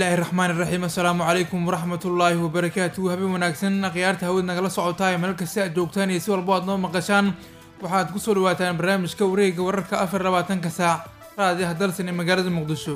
bismillaahi raxmaani raxiim assalaamu calaykum waraxmatullaahi wabarakaatuhu habeen wanaagsan khiyaarta hawad nagala socotaa meel kasta aad joogtaan iyo si walbo aad noo maqashaan waxaad kusoo dhawaataan barnaamijka wareega wararka afar labaatanka saac raadiyaha dalsan ee magaalada muqdisho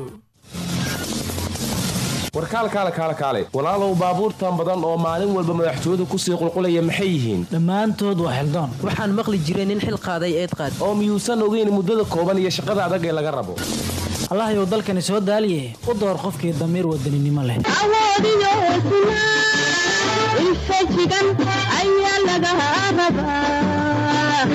warkaalkaale kaale kaale walaalow baabuurtan badan oo maalin walba madaxtooyadu kusii qulqulaya maxay yihiin dhammaantood waa xildoon waxaan maqli jiray nin xil qaaday eed qaad oo miyuusan ogeyn muddada kooban iyo shaqada adag ee laga rabo allahyow dalkani soo daaliye u door qofkii damiir wadaninimo leh awoodiyo hesnaa infajigan ayaa laga rabaa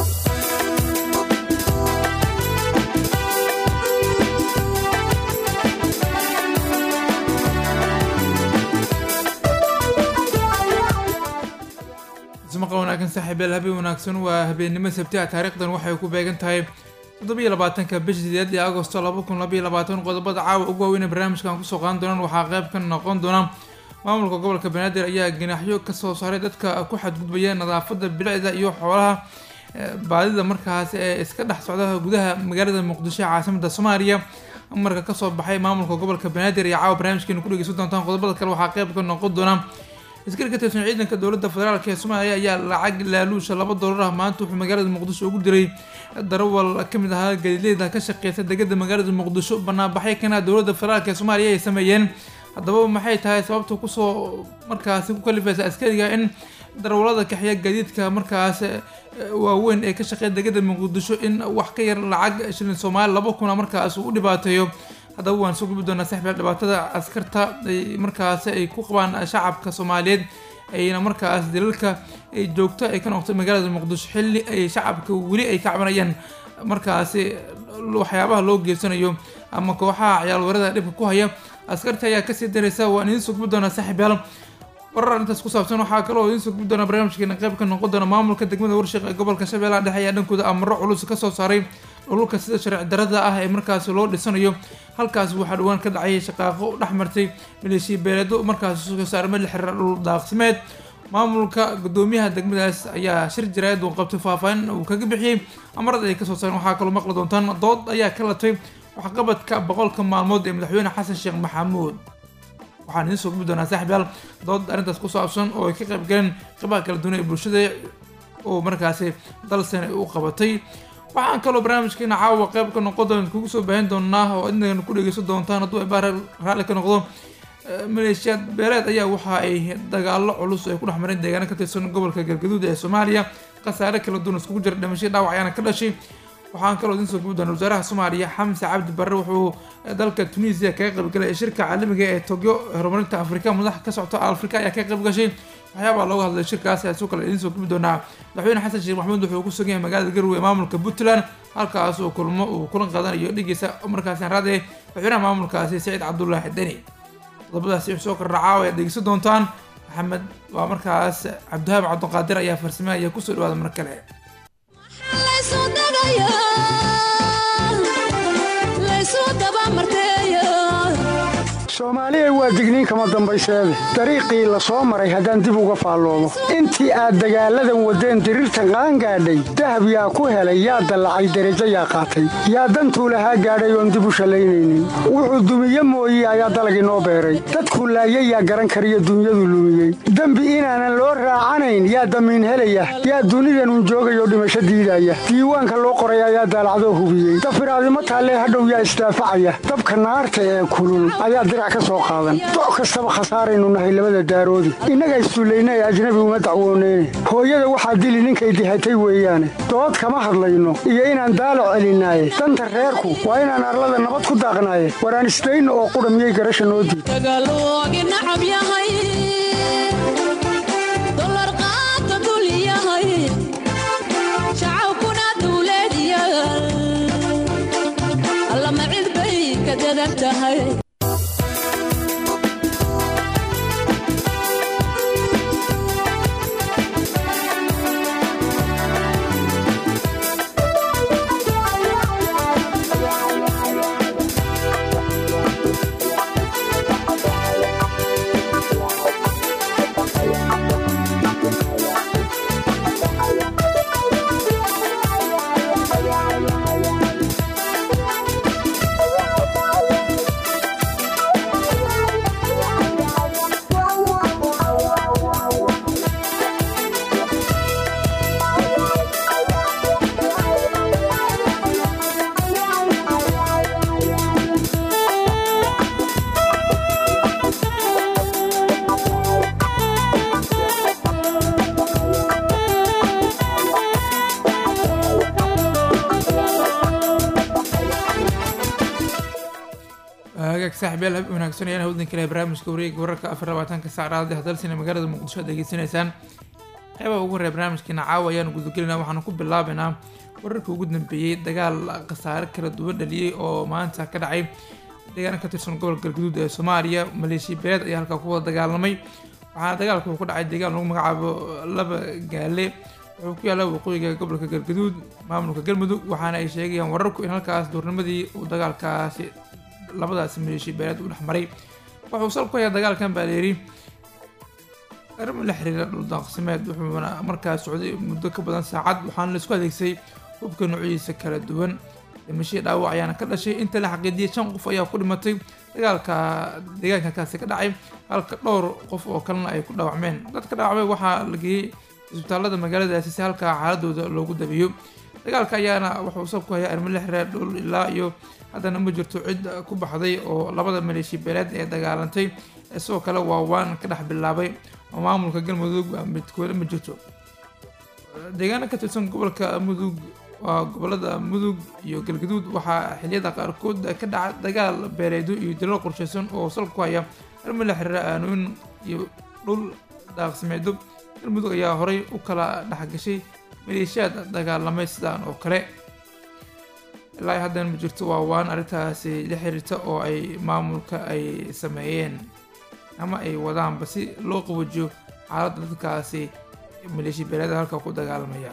ismaqal wanaagsan saaxiibeel habeen wanaagsan waa habeennimo sabti ah taariikhdan waxay ku beegan tahay toddobiyo labaatanka bisha sideed ee agosto laba kun labaiyo labaatan qodobada caawa ugu waaweyn ee barnaamijkan kusoo qaadan doonaan waxaa qayb ka noqon doona maamulka gobolka banaadir ayaa ganaaxyo kasoo saaray dadka ku xadgudbaya nadaafada bilicda iyo xoolaha baadida markaas ee iska dhex socda gudaha magaalada muqdisho ee caasimada soomaaliya marka kasoo baxay maamulka gobolka banaadir iyo caawa barnaamijkeenu ku dhegeysan doontaan qodobada kale waxaa qayb ka noqon doona askari ka tirsan ciidanka dowladda federaalk ee soomaaliya ayaa lacag laaluusha laba doolar ah maanta wuxuu magaalada muqdisho ugu diray darawal ka mid ahaa galileyda ka shaqeysa degada magaalada muqdisho banaanbaxyo kana dowladda federaalk ee soomaaliya ay sameeyeen haddaba maxay tahay sababta kusoo markaasi ku kalifaysa askariga in darawalada kaxiya gaadiidka markaas waaweyn ee ka shaqeeya degada muqdisho in wax ka yar lacag shilin soomaali laba kuna markaas uu u dhibaateeyo haddaba waan soo gubi doonaa saxbiil dhibaatada askarta ay markaasi ay ku qabaan shacabka soomaaliyeed ayna markaas dalalka ay joogto ay ka noqotay magaalada muqdisho xilli ay shacabka weli ay ka cabanayaan markaasi waxyaabaha loo geysanayo ama kooxaha ciyaalwarada dhibka ku haya askarta ayaa kasii daraysa waan idiin soo gubi doonaa saaxiibyaal warar intaas ku saabsan waxaa kaloo idiin soo gubi doonaa barnaamijkeena qayb ka noqon doona maamulka degmada warshiq ee gobolka shabeellaha dhexe ayaa dhankooda amaro culus kasoo saaray dhulka sida sharci darada ah ee markaasi loo dhisanayo halkaas waxaa dhawaan ka dhacay shaqaaqo dhex martay maleeshiya beeleedo markaasi soo saarmay la xiriira dhul daaqsimeed maamulka gudoomiyaha degmadaas ayaa shir jaraayad uu qabtay faahfaahin uu kaga bixiyey amarada ay kasoo saareen waxaa kaloo maqli doontaan dood ayaa ka latay waxqabadka boqolka maalmood ee madaxweyne xasan sheekh maxamuud waxaan idiin soo gubi doonaa saaxiibyaal dood arrintaas ku saabsan oo ay ka qayb galeen qabaha kala duwan ee bulshada oo markaasi dalsan u qabatay waxaan kaloo barnaamijkeena caawa qayb ka noqon doon kugu soo baahin doonaa oo idinagana ku dhegeysan doontaan hadduu ay baar raalli ka noqdo maleeshiyaad beeleed ayaa waxa ay dagaalo culus ay ku dhex mareen deegaano ka tirsan gobolka galgaduud ee soomaaliya khasaare kala duwan iskugu jira dhimasho dhaawac ayaana ka dhashay waxaan kaloo idiin soo gubi doona wasaaraha soomaaliya xamse cabdi barre wuxuu dalka tunisia kaga qaybgalay shirka caalamiga ee togyo horumarinta afrika madax ka socto afrika ayaa ka qayb gashay waxyaabaa looga hadlay shirkaas ayaa soo kale idiin soo gubi doonaa madaxweyne xasan sheekh maxamuud wuxuu ku sugan yahay magaalada garowe ee maamulka puntland halkaas oo kulmo uu kulan qaadanayo dhigiisa markaasi raade madaxweynaha maamulkaasi saciid cabdullaahi deni qodobadaasi wuxuu soo kordhacaa ayaad dhegeysan doontaan maxamed waa markaas cabdihaab cabdiqaadir ayaa farsameynaya kusoo dhawaada mar kale soomaaliya waa digniin kama dambayseede dariiqii la soo maray haddaan dib uga faalloomo intii aad dagaalladan waddeen diriirtan qaangaadhay dahab yaa ku helay yaa dallacay derajo yaa qaatay yaa dantuu lahaa gaadhay oon dib u shallaynaynin wuxuu dumiye mooye ayaa dalag inoo beeray dadkuu laayay yaa garan kariyo dunyadu lumiyey dembi inaanan loo raacanayn yaa damiin helaya yaa dunidanun joogayoo dhimasho diidaya diiwaanka loo qoray ayaa daalacdoo hubiyey dafiraadimo taallee hadhow yaa isdaafacaya dabka naarta ee kulul ayaa doc kastaba khasaaraynu nahay labada daaroodi innaga isduullaynay ajnabi uma dacwooneyne hooyada waxaa dili ninkay dihatay weeyaane dood kama hadlayno iyo inaan daalac celinaaye danta reerku waa inaan arlada nabad ku daaqnaaye waraan isdayno oo qudha miyay garasha noo diid saaxiibyaal hab wanaagsan ayaan hawdan kale barnaamijka wareega wararka afar labaatanka saac raadii hadalsina magaalada muqdisho aad degeysanaysaan qeybaha ugu horreya barnaamijkeena caawa ayaanu gudagelinaa waxaanu ku bilaabaynaa wararka ugu dambeeyey dagaal khasaare kala duwan dhaliyey oo maanta ka dhacay deegaana ka tirsan gobolka galguduud ee soomaaliya maleeshiya beeleed ayaa halkaa ku wada dagaalamay waxaana dagaalka uu ku dhacay deegaan lagu magacaabo laba gaale wuxuu ku yaalla waqooyiga gobolka galgaduud maamulka galmudug waxaana ay sheegayaan wararku in halkaas duurnimadii uu dagaalkaasi labadaasi maleeshiya beeleed u dhexmaray wuxuu sal ku hayaa dagaalkan baa layidhi arrimo la xiriira dhuldaaqsimeed wuxuuna markaas socday muddo ka badan saacad waxaana laisku adeegsay hubka noocyadiisa kala duwan dhimashadii dhaawac ayaana ka dhashay inta la xaqiijiyay shan qof ayaa ku dhimatay dagaalka deegaankaasi ka dhacay halka dhowr qof oo kalena ay ku dhaawacmeen dadka dhaawacmay waxaa la geeyey isbitaalada magaaladaasi si halkaa xaaladooda loogu dabeeyo dagaalka ayaana wuxuu sab ku hayaa arrimo la xiriira dhul ilaa iyo haddana ma jirto cid ku baxday oo labada maleeshiya beeleed ee dagaalantay sidoo kale waa waan ka dhex bilaabay oo maamulka galmudug midkoole ma jirto deegaana ka tirsan gobolka mudug waa gobolada mudug iyo galgaduud waxaa xiliyada qaarkood ka dhaca dagaal beeleedo iyo dilal qorshaysan oo sal ku haya arrimo la xiriira aanooyin iyo dhul daaqsimeedo galmudug ayaa horay u kala dhexgashay maleeshiyaad dagaalamay sidaan oo kale ilaa haddana ma jirto waa waan arrintaasi la xiriirta oo ay maamulka ay sameeyeen ama ay wadaanba si loo qawajiyo xaaladda dadkaasi maleeshiya beeleeda halka ku dagaalamaya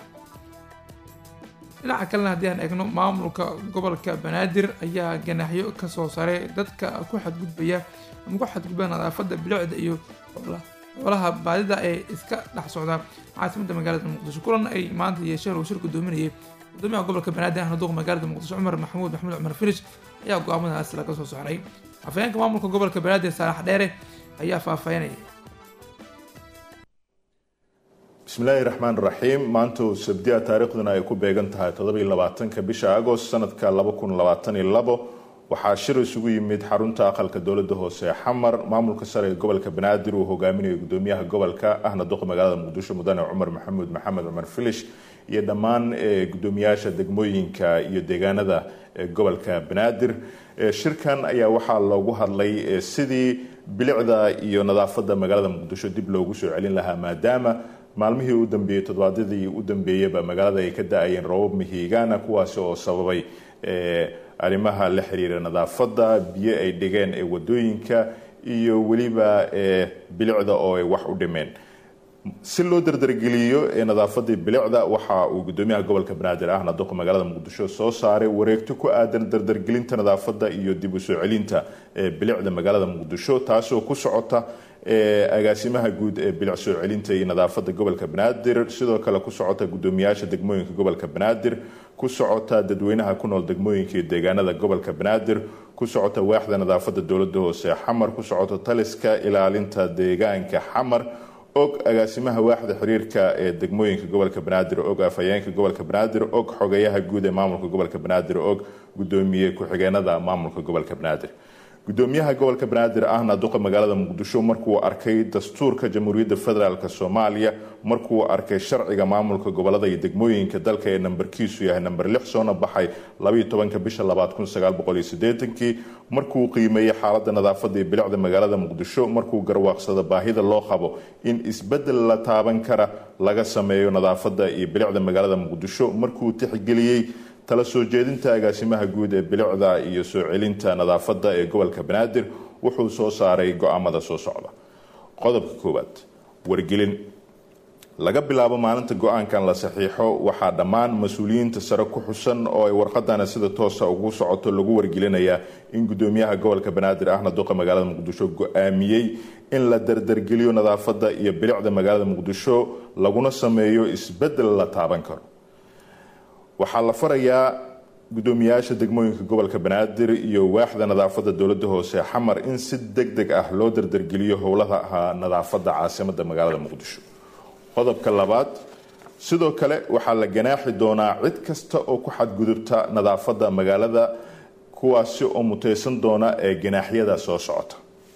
dhinaca kalena haddii aan eegno maamulka gobolka banaadir ayaa ganaaxyo kasoo saray dadka ku xadgudbaya ama ku xadgudba nadaafadda bilicda iyo xoolaha baadida ee iska dhex socda caasimadda magaalada muqdisho kulan ay maanta yeesheen uu shir gudoominayay gudoomiyaha gobolka banaadir ahna duqa magaalada muqdisho cumar maxamuud maxamuud cumar firish ayaa go-aamadaas laga soo saaray afhayeenka maamulka gobolka banaadir saalax dheere ayaa faahfaahinaya bismillaahi raxmaan raxiim maanta oo sabdiya taariikhduna ay ku beegan tahay toddobiyo labaatanka bisha agost sanadka laba kun labaatan iyo labo waxaa shir isugu yimid xarunta aqalka dowladda hoose ee xamar maamulka sare ee gobolka banaadir uu hogaaminayo gudoomiyaha gobolka ahna duqa magaalada muqdisho mudane cumar maxamuud maxamed cumar filish iyo dhammaan gudoomiyaasha degmooyinka iyo deegaanada gobolka banaadir shirkan ayaa waxaa loogu hadlay sidii bilicda iyo nadaafadda magaalada muqdisho dib loogu soo celin lahaa maadaama maalmihii u dambeeyey toddobaadyadii u dambeeyeyba magaalada ay ka da-ayeen roobab mihigaana kuwaasi oo sababay arrimaha la xiriira nadaafadda biyo ay dhigeen ee wadooyinka iyo weliba bilicda oo ay wax u dhimeen si loo dardargeliyo ee nadaafadii bilicda waxa uu gudoomiyaha gobolka banaadir ahna duqa magaalada muqdisho soo saaray wareegto ku aadan dardargelinta nadaafadda iyo dib u soo celinta bilicda magaalada muqdisho taasoo ku socota agaasimaha guud ee bilic soo celinta iyo nadaafadda gobolka banaadir sidoo kale ku socota gudoomiyaasha degmooyinka gobolka banaadir ku socota dadweynaha ku nool degmooyinka iyo deegaanada gobolka banaadir ku socota waaxda nadaafadda dowladda hoose xamar ku socota taliska ilaalinta deegaanka xamar og agaasimaha waaxda xiriirka ee degmooyinka gobolka banaadir og afhayeenka gobolka banaadir og xogeyaha guud ee maamulka gobolka banaadir og gudoomiye ku-xigeenada maamulka gobolka banaadir gudoomiyaha gobolka banaadir ahna duqa magaalada muqdisho markuu arkay dastuurka jamhuuriyadda federaalk soomaaliya markuu arkay sharciga maamulka gobolada iyo degmooyinka dalka ee nambarkiisu yahay namber lix soona baxay labaiyo tobanka bisha labaad kun sagaal boqol iyo sideetankii markuu qiimeeyey xaaladda nadaafadda iyo bilicda magaalada muqdisho markuu garwaaqsado baahida loo qabo in isbedel la taaban kara laga sameeyo nadaafadda iyo bilicda magaalada muqdisho markuu tixgeliyey tala soo jeedinta agaasimaha guud ee bilicda iyo soo celinta nadaafadda ee gobolka banaadir wuxuu soo saaray go-aamada soo socda qodobka koowaad wargelin laga bilaabo maalinta go-aankan la saxiixo waxaa dhammaan mas-uuliyiinta sare ku xusan oo ay warqadana sida toosa ugu socoto lagu wargelinayaa in gudoomiyaha gobolka banaadir ahna duqa magaalada muqdisho go-aamiyey in la dardargeliyo nadaafadda iyo bilicda magaalada muqdisho laguna sameeyo isbedel la taaban karo waxaa la farayaa gudoomiyaasha degmooyinka gobolka banaadir iyo waaxda nadaafadda dowladda hoose xamar in si deg deg ah loo dardargeliyo howlaha nadaafadda caasimada magaalada muqdisho qodobka labaad sidoo kale waxaa la ganaaxi doonaa cid kasta oo ku xadgudubta nadaafadda magaalada kuwaasi oo muteysan doona ee ganaaxyada soo socota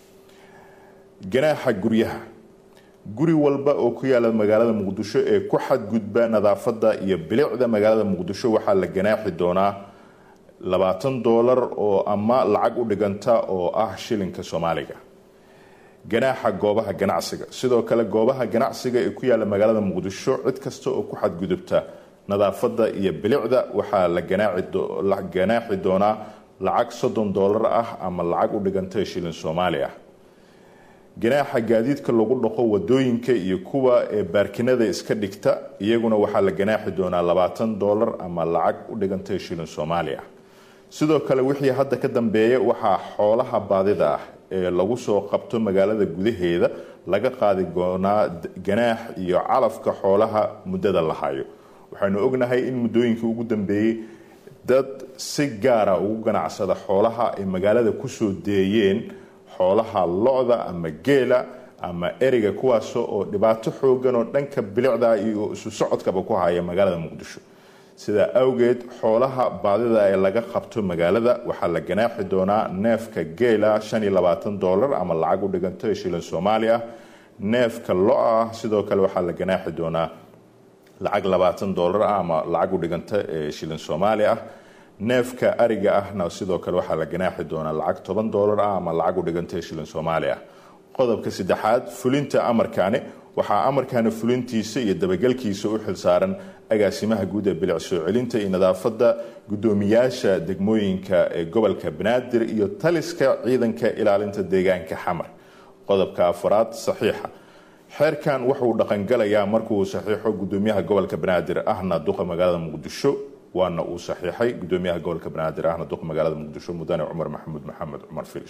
ganaaxa guryaha guri walba oo ku yaala magaalada muqdisho ee ku xadgudba nadaafadda iyo bilicda magaalada muqdisho waxaa la ganaaxi doonaa labaatan doolar oo ama lacag u dhiganta oo ah shilinka soomaaliga ganaaxa goobaha ganacsiga sidoo kale goobaha ganacsiga ee ku yaala magaalada muqdisho cid kasta oo ku xadgudubta nadaafadda iyo bilicda waxaa la ganaaxi doonaa lacag soddon doolar ah ama lacag u dhiganta shilin soomaali ah ganaaxa gaadiidka lagu dhaqo wadooyinka iyo kuwa ee baarkinada iska dhigta iyaguna waxaa la ganaaxi doonaa labaatan doolar ama lacag u dhiganta shilin soomaali ah sidoo kale wixii hadda ka dambeeya waxaa xoolaha baadida ah ee lagu soo qabto magaalada gudaheeda laga qaadi doonaa ganaax iyo calafka xoolaha muddada la hayo waxaynu ognahay in muddooyinkii ugu dambeeyey dad si gaara ugu ganacsada xoolaha ay magaalada kusoo deeyeen xoolaha lo-da ama geela ama eriga kuwaas oo dhibaato xoogan oo dhanka bilicda iyo isu socodkaba ku haya magaalada muqdisho sidaa awgeed xoolaha baadida ee laga qabto magaalada waxaa la ganaaxi doonaa neefka geela dolar ama lacag u dhiganta shilin soomaali ah neefka lo-a ah sidoo kale waxaa la ganaaxi doonaa lacag labaatan dolar ah ama lacag u dhiganta shilin soomaali ah neefka ariga ahna sidoo kale waxaa la ganaaxi doonaa lacag toban dolar ah ama lacag u dhiganta shilin soomaali ah qodobka saddexaad fulinta amarkaani waxaa amarkaana fulintiisa iyo dabagelkiisa u xilsaaran agaasimaha guud ee bilic soo celinta iyo nadaafadda guddoomiyaasha degmooyinka ee gobolka banaadir iyo taliska ciidanka ilaalinta deegaanka xamar qodobka afaraad saxiixa xeerkan wuxuu dhaqangalayaa markuu saxiixo gudoomiyaha gobolka banaadir ahna duqa magaalada muqdisho waana uu saxiixay gudoomiyaha gobolka banaadir ahna duqa magaalada muqdisho mudane cumar maxamuud maxamed cumar filish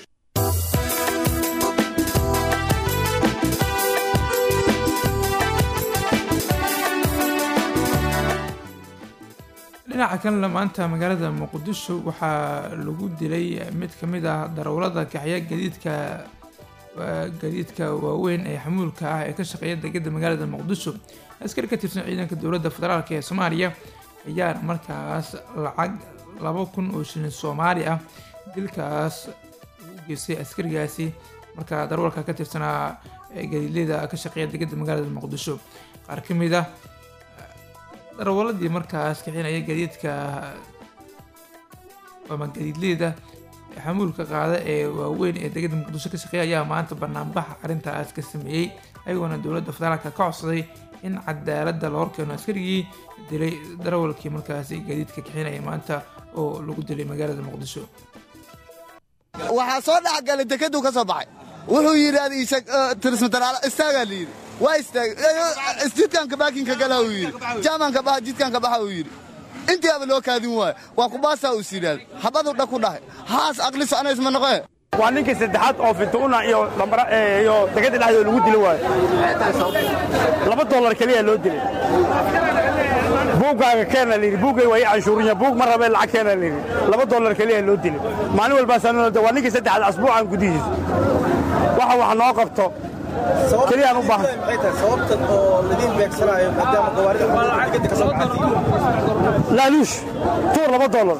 dhinaca kalena maanta magaalada muqdisho waxaa lagu dilay mid ka mid ah darawlada kaxya gadiidka gadiidka waaweyn ee xamuulka ah ee ka shaqeeya degada magaalada muqdisho askari ka tirsan ciidanka dowladda federaalk ee soomaaliya ayaana markaas lacag laba kun oo shilin soomaali ah dilkaas ugu geystay askarigaasi markaa darawalka ka tirsanaa gadiidleyda ka shaqeeya degada magaalada muqdisho qaar ka mid ah darawaladii markaas kixinaya gadiidka ama gadiidleyda xamuulka qaada ee waaweyn ee degada muqdisho ka shaqeeya ayaa maanta banaanbaxa arrintaas ka sameeyey ayagoona dowladda federaalka ka codsaday in cadaaladda la horkeeno askarigii dilay darawalkii markaasi gadiidka kixinaya maanta oo lagu dilay magaalada muqdisho waxaa soo dhexgalay dekaduu ka soo baxay wuxuu yidhi tirismataraal istaagaa layidhi waa istaag jidkanka baakinka gala uu yidhi jaamanka baha jidkanka baxa uu yidhi intiiaba loo kaadin waayo waa kubaasaa uu sidhaad habaduu dha ku dhahay haas aqli soconays ma noqee waa ninkii saddexaad oo fintuuna iyo iyo degada dhexdooda lagu dili waayo laba dollar keliya loo dilay buuggaaga keena layidhi buuggay waa ii canshuurinya buug ma rabee lacag keena layidhi laba dollar keliya loo dilay maalin walbaasaa waa ninkii saddexaad asbuucan gudihiisa waxa wax noo qabto keliyaan u baahan laaluush tuur laba dollar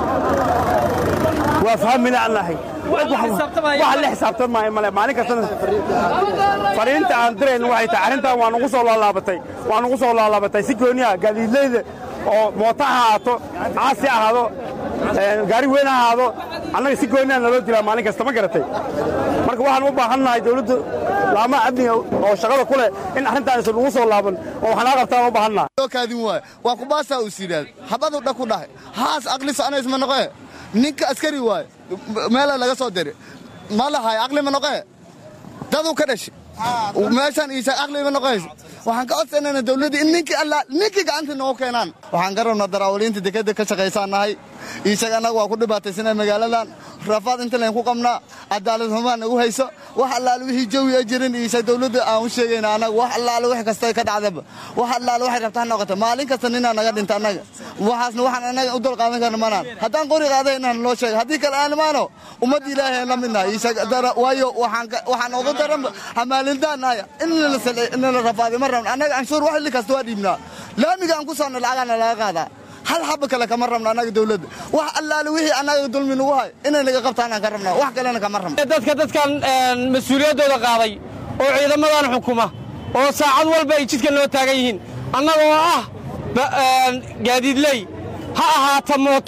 waa fahmina aan nahay waxa la xisaabtan maayo male maalin kastana fariinta aan dirayn waxay tahay arrintan waa nugu soo laalaabatay waa nugu soo laalaabatay si gooniya gaadiidleyda oo mooto ha ahaato caasi ahaado gaari weyn ha ahaado annaga si gooniya naloo dilaa maalin kasta ma garatay marka waxaan u baahannahay dawladdu laamaha amniga oo shaqada ku leh in arrintaan isan ugu soo laaban oo waxnaa qabtaan u baahannahay loo kaadin waayo waa kubaasaa uu sidhaad habaduu dha ku dhahay haas aqli soconays ma noqee ninka askari waayo meela laga soo diray ma lahay aqli ma noqee daduu ka dhashay meeshaan iisa aqli ma noqoyso waxaan ka codsanayna dawladda in ninkii alla ninkii gacanta noogu keenaan waxaan ka rabnaa daraawaliinta dekadda ka shaqaysaan nahay iisaga annaga waa ku dhibaataysana magaaladan rafaad inta layn ku qabnaa cadaalad xumaan nagu hayso wax allaale wixii jawi a jirin iisa dawladda aan u sheegayna annaga wax allaale wix kasta ka dhacdaba wax allaale waxay rabtaa noqota maalin kasta ninaa naga dhinta annaga waxaasna waxaan annaga u dul qaadan karna manaan haddaan qori qaaday inaan loo sheega haddii kale aan imaano ummadda ilaahay aan la midnahay waayo waxaan ugu daran hamaalindaan nahay in la rafaaday ma rabna annaga canshuur wax li kasta waa dhiibnaa laamiga aan ku soonna lacagaana laga qaadaa hal xaba kale kama rabno annaga dawladda wax allaale wixii annaga dulmi nagu hay inay naga qabtaanaan ka rabnaa wax kalena kama rabno dadka dadkan mas-uuliyaddooda qaaday oo ciidamadan xukuma oo saacad walba ay jidka noo taagan yihiin annagoo ah gaadiidley ha ahaato mooto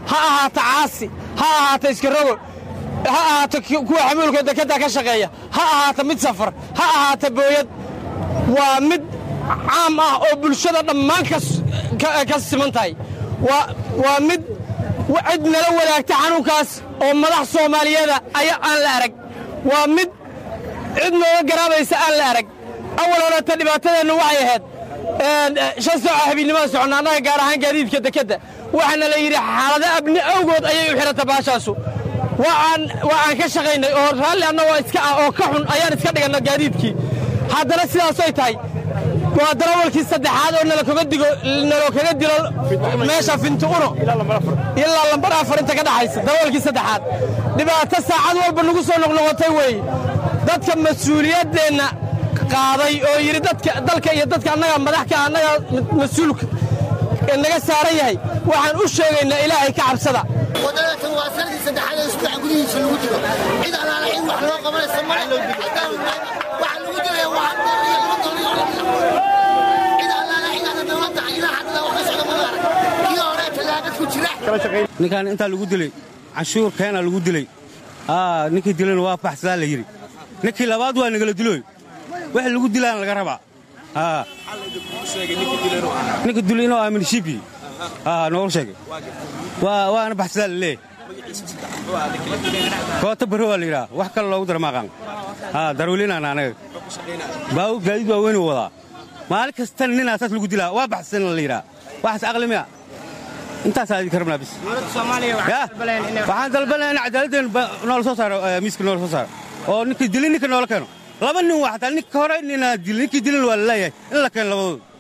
ha ahaato caasi ha ahaato iskarogo ha ahaato kuwa xamuulka dekedda ka shaqeeya ha ahaato mid safar ha ahaato booyad waa mid caam ah oo bulshada dhammaan ka siman tahay waa mid cid nala wadaagta xanuunkaas oo madax soomaaliyeeda aya aan la arag waa mid cid nooga garaabaysa aan la arag awal horeta dhibaatadeennu waxay ahayd shan saaco habiennimada soconna annaga gaar ahaan gaadiidka dekedda waxaana la yidhi xaalado abni awgood ayay u xihata baashaasu waa aan ka shaqaynay oo raalli annagoo iska ah oo ka xun ayaan iska dhiganna gaadiidkii haddana sidaasoy tahay waa darawalkii saddexaad oo nalakaga digo nalo kaga dilo meesha finti uno ilaa lambar afar inta ka dhaxaysa darawalkii saddexaad dhibaato saacad walba nagu soo noqnoqotay weeye dadka mas-uuliyaddeenna qaaday oo yidhi dadka dalka iyo dadka annaga madaxka annaga mas-uulka naga saaran yahay waxaan u sheegaynaa ilaahay ka cabsada wadadatan waa sanadii saddexaad ee isbuuca gudihiisa lagu jiro cid alaala cid wax loo qabanaysa male waxa lagu jiraya waa cid alaala cid aan dowladda ilaa hadda wax ka socda ma arag kii hore talaagad ku jira ninkaan intaa lagu dilay canshuur keena lagu dilay ninkii dilayna waa baxsadaa la yidhi ninkii labaad waa nagala dilooy wax lagu dilaan laga rabaa ninka dilay inuu aamin shibi noogu sheegay waana baxsadaa la leeyahy koota barro waa la yidhaha wax kale loogu dara maaqaan darweylinaan anaga baabu gaadiid waa weynuu wadaa maalin kastana ninaa saas lagu dilaa waa baxsana la yidhaha waxaas aqli miya intaasaa idinka rabnaa bis waxaan dalbanaya in cadaaladeen noola soo saaro miiska noola soo saaro oo ninkii dilin ninka noola keeno laba nin waa xataa ninka hore ninaa dilin ninkii dilin waa la leeyahay in la keeno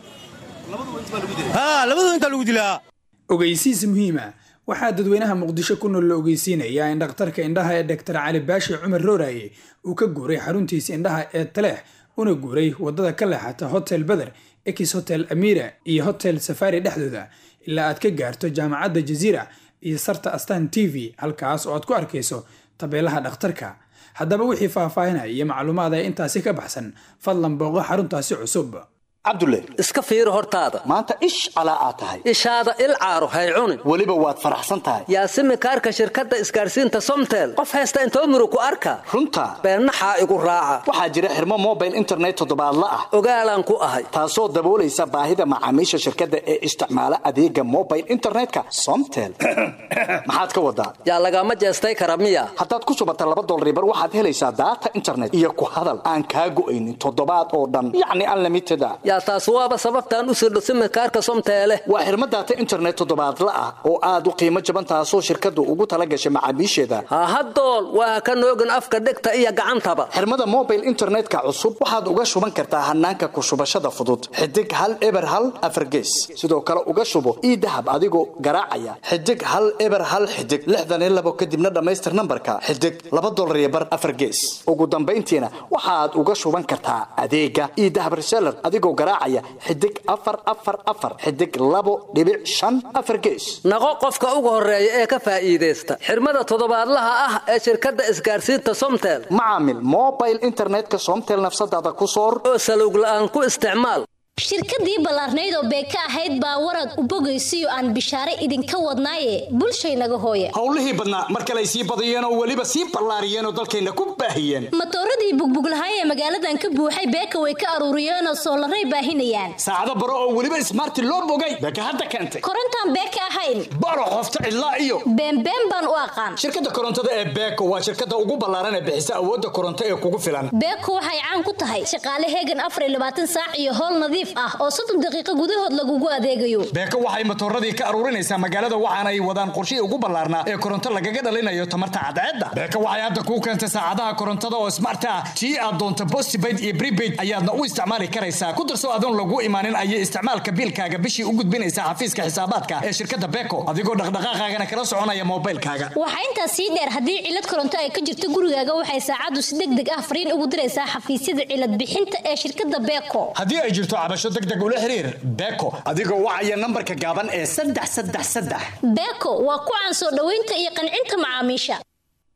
labadooda haa labadooda intaa lagu dilaa ogeysiis muhiima waxaa dadweynaha muqdisho ku nool la ogeysiinayaa in dhakhtarka indhaha ee doktar cali baashi cumar rooraye uu ka guuray xaruntiisa indhaha ee taleex una guuray waddada ka leexata hotel beder ex hotel amira iyo hotel safari dhexdooda ilaa aad ka gaarto jaamacadda jaziira iyo sarta astan t v halkaas oo aad ku arkayso tabeelaha dhakhtarka haddaba wixii faahfaahinaya iyo macluumaad ee intaasi ka baxsan fadlan booqo xaruntaasi cusub cabdulle iska fiiri hortaada maanta ish calaa aad tahay ishaada il caaro hay cunin weliba waad faraxsan tahay yaasimi kaarka shirkadda isgaarsiinta somtel qof haysta intoo muru ku arka runta beennaxaa igu raaca waxaa jira xirmo mobile internet toddobaadla ah ogaalaan ku ahay taasoo daboolaysa baahida macaamiisha shirkadda ee isticmaala adeega mobile internetka somtel maxaad ka wadaa yaa lagama jeestay kara miya haddaad ku subata laba dolaribar waxaad helaysaa daata internet iyo ku hadal aan kaa go'aynin toddobaad oo dhan yacni unlimited a yaa taas waaba sababtaan u sirdho simikaarka somteele waa xirmo daata internet toddobaadla ah oo aad u qiimo jaban taasoo shirkaddu ugu tala gashay macaamiisheeda hahadool waa ka noogin afka dhegta iyo gacantaba xirmada mobile internetka cusub waxaad uga shuban kartaa hanaanka ku shubashada fudud xidig hal eber hal afargees sidoo kale uga shubo ii dahab adigoo garaacaya xidig hal eber hal xidig lixdan iyo labo kadibna dhammaystir nambarka xidig laba dolar iyo bar afargees ugu dambayntiina waxaad uga shuban kartaa adeega ii dahab reseller adigoo garaacaya xidig afar afar afar xidig labo dhibic shan afar gees naqo qofka ugu horeeya ee ka faa'iidaysta xirmada toddobaadlaha ah ee shirkadda isgaarsiinta somtel macaamil mobile internetka somtel nafsadaada ku soor oo salowg la'aan ku isticmaal shirkadii ballaarnayd oo beeka ahayd baa warad u bogaysiyo aan bishaare idinka wadnaaye bulshaynaga hooya howlihii badnaa mar kale ay sii badiyeen oo weliba sii ballaariyeen oo dalkayna ku baahiyeen matooradii bugbuglahay ee magaaladan ka buuxay beeka way ka aruuriyeenoo soolaray baahinayaan saacado baro oo weliba ismaarti loo bogay beeka hadda keentay korontaan beeka ahayn baro qofta cidlaa iyo beenbeen baan u aqaan shirkadda korontada ee beeko waa shirkadda ugu ballaaran ee bixisa awoodda koronto ee kugu filan beeko waxay caan ku tahay shaqaale heegan afar iyo labaatan saac iyo howl nadiif ah oo soddon daqiiqo gudahood lagugu adeegayo beeko waxay matooradii ka aruurinaysaa magaalada waxaana ay wadaan qorshihii ugu ballaarnaa ee koronto lagaga dhalinayo tamarta cadceedda beeko waxay hadda kuu keentay saacadaha korontada oo smart ah tii aad doonto postpaid iyo prepaid ayaadna u isticmaali karaysaa ku darso adoon lagu imaanin ayay isticmaalka biilkaaga bishii u gudbinaysaa xafiiska xisaabaadka ee shirkadda beeko adigoo dhaqdhaqaaqaagana kala soconaya moobilkaaga waxaa intaas sii dheer haddii cilad koronto ay ka jirto gurigaaga waxay saacaddu si deg deg ah fariin ugu diraysaa xafiisyada cilad bixinta ee shirkadda beeko haddii ay jirto cabasho deg deg ula xiriir beeko adigoo wacaya nambarka gaaban ee saddex saddex saddex beeko waa ku caan soo dhoweynta iyo qancinta macaamiisha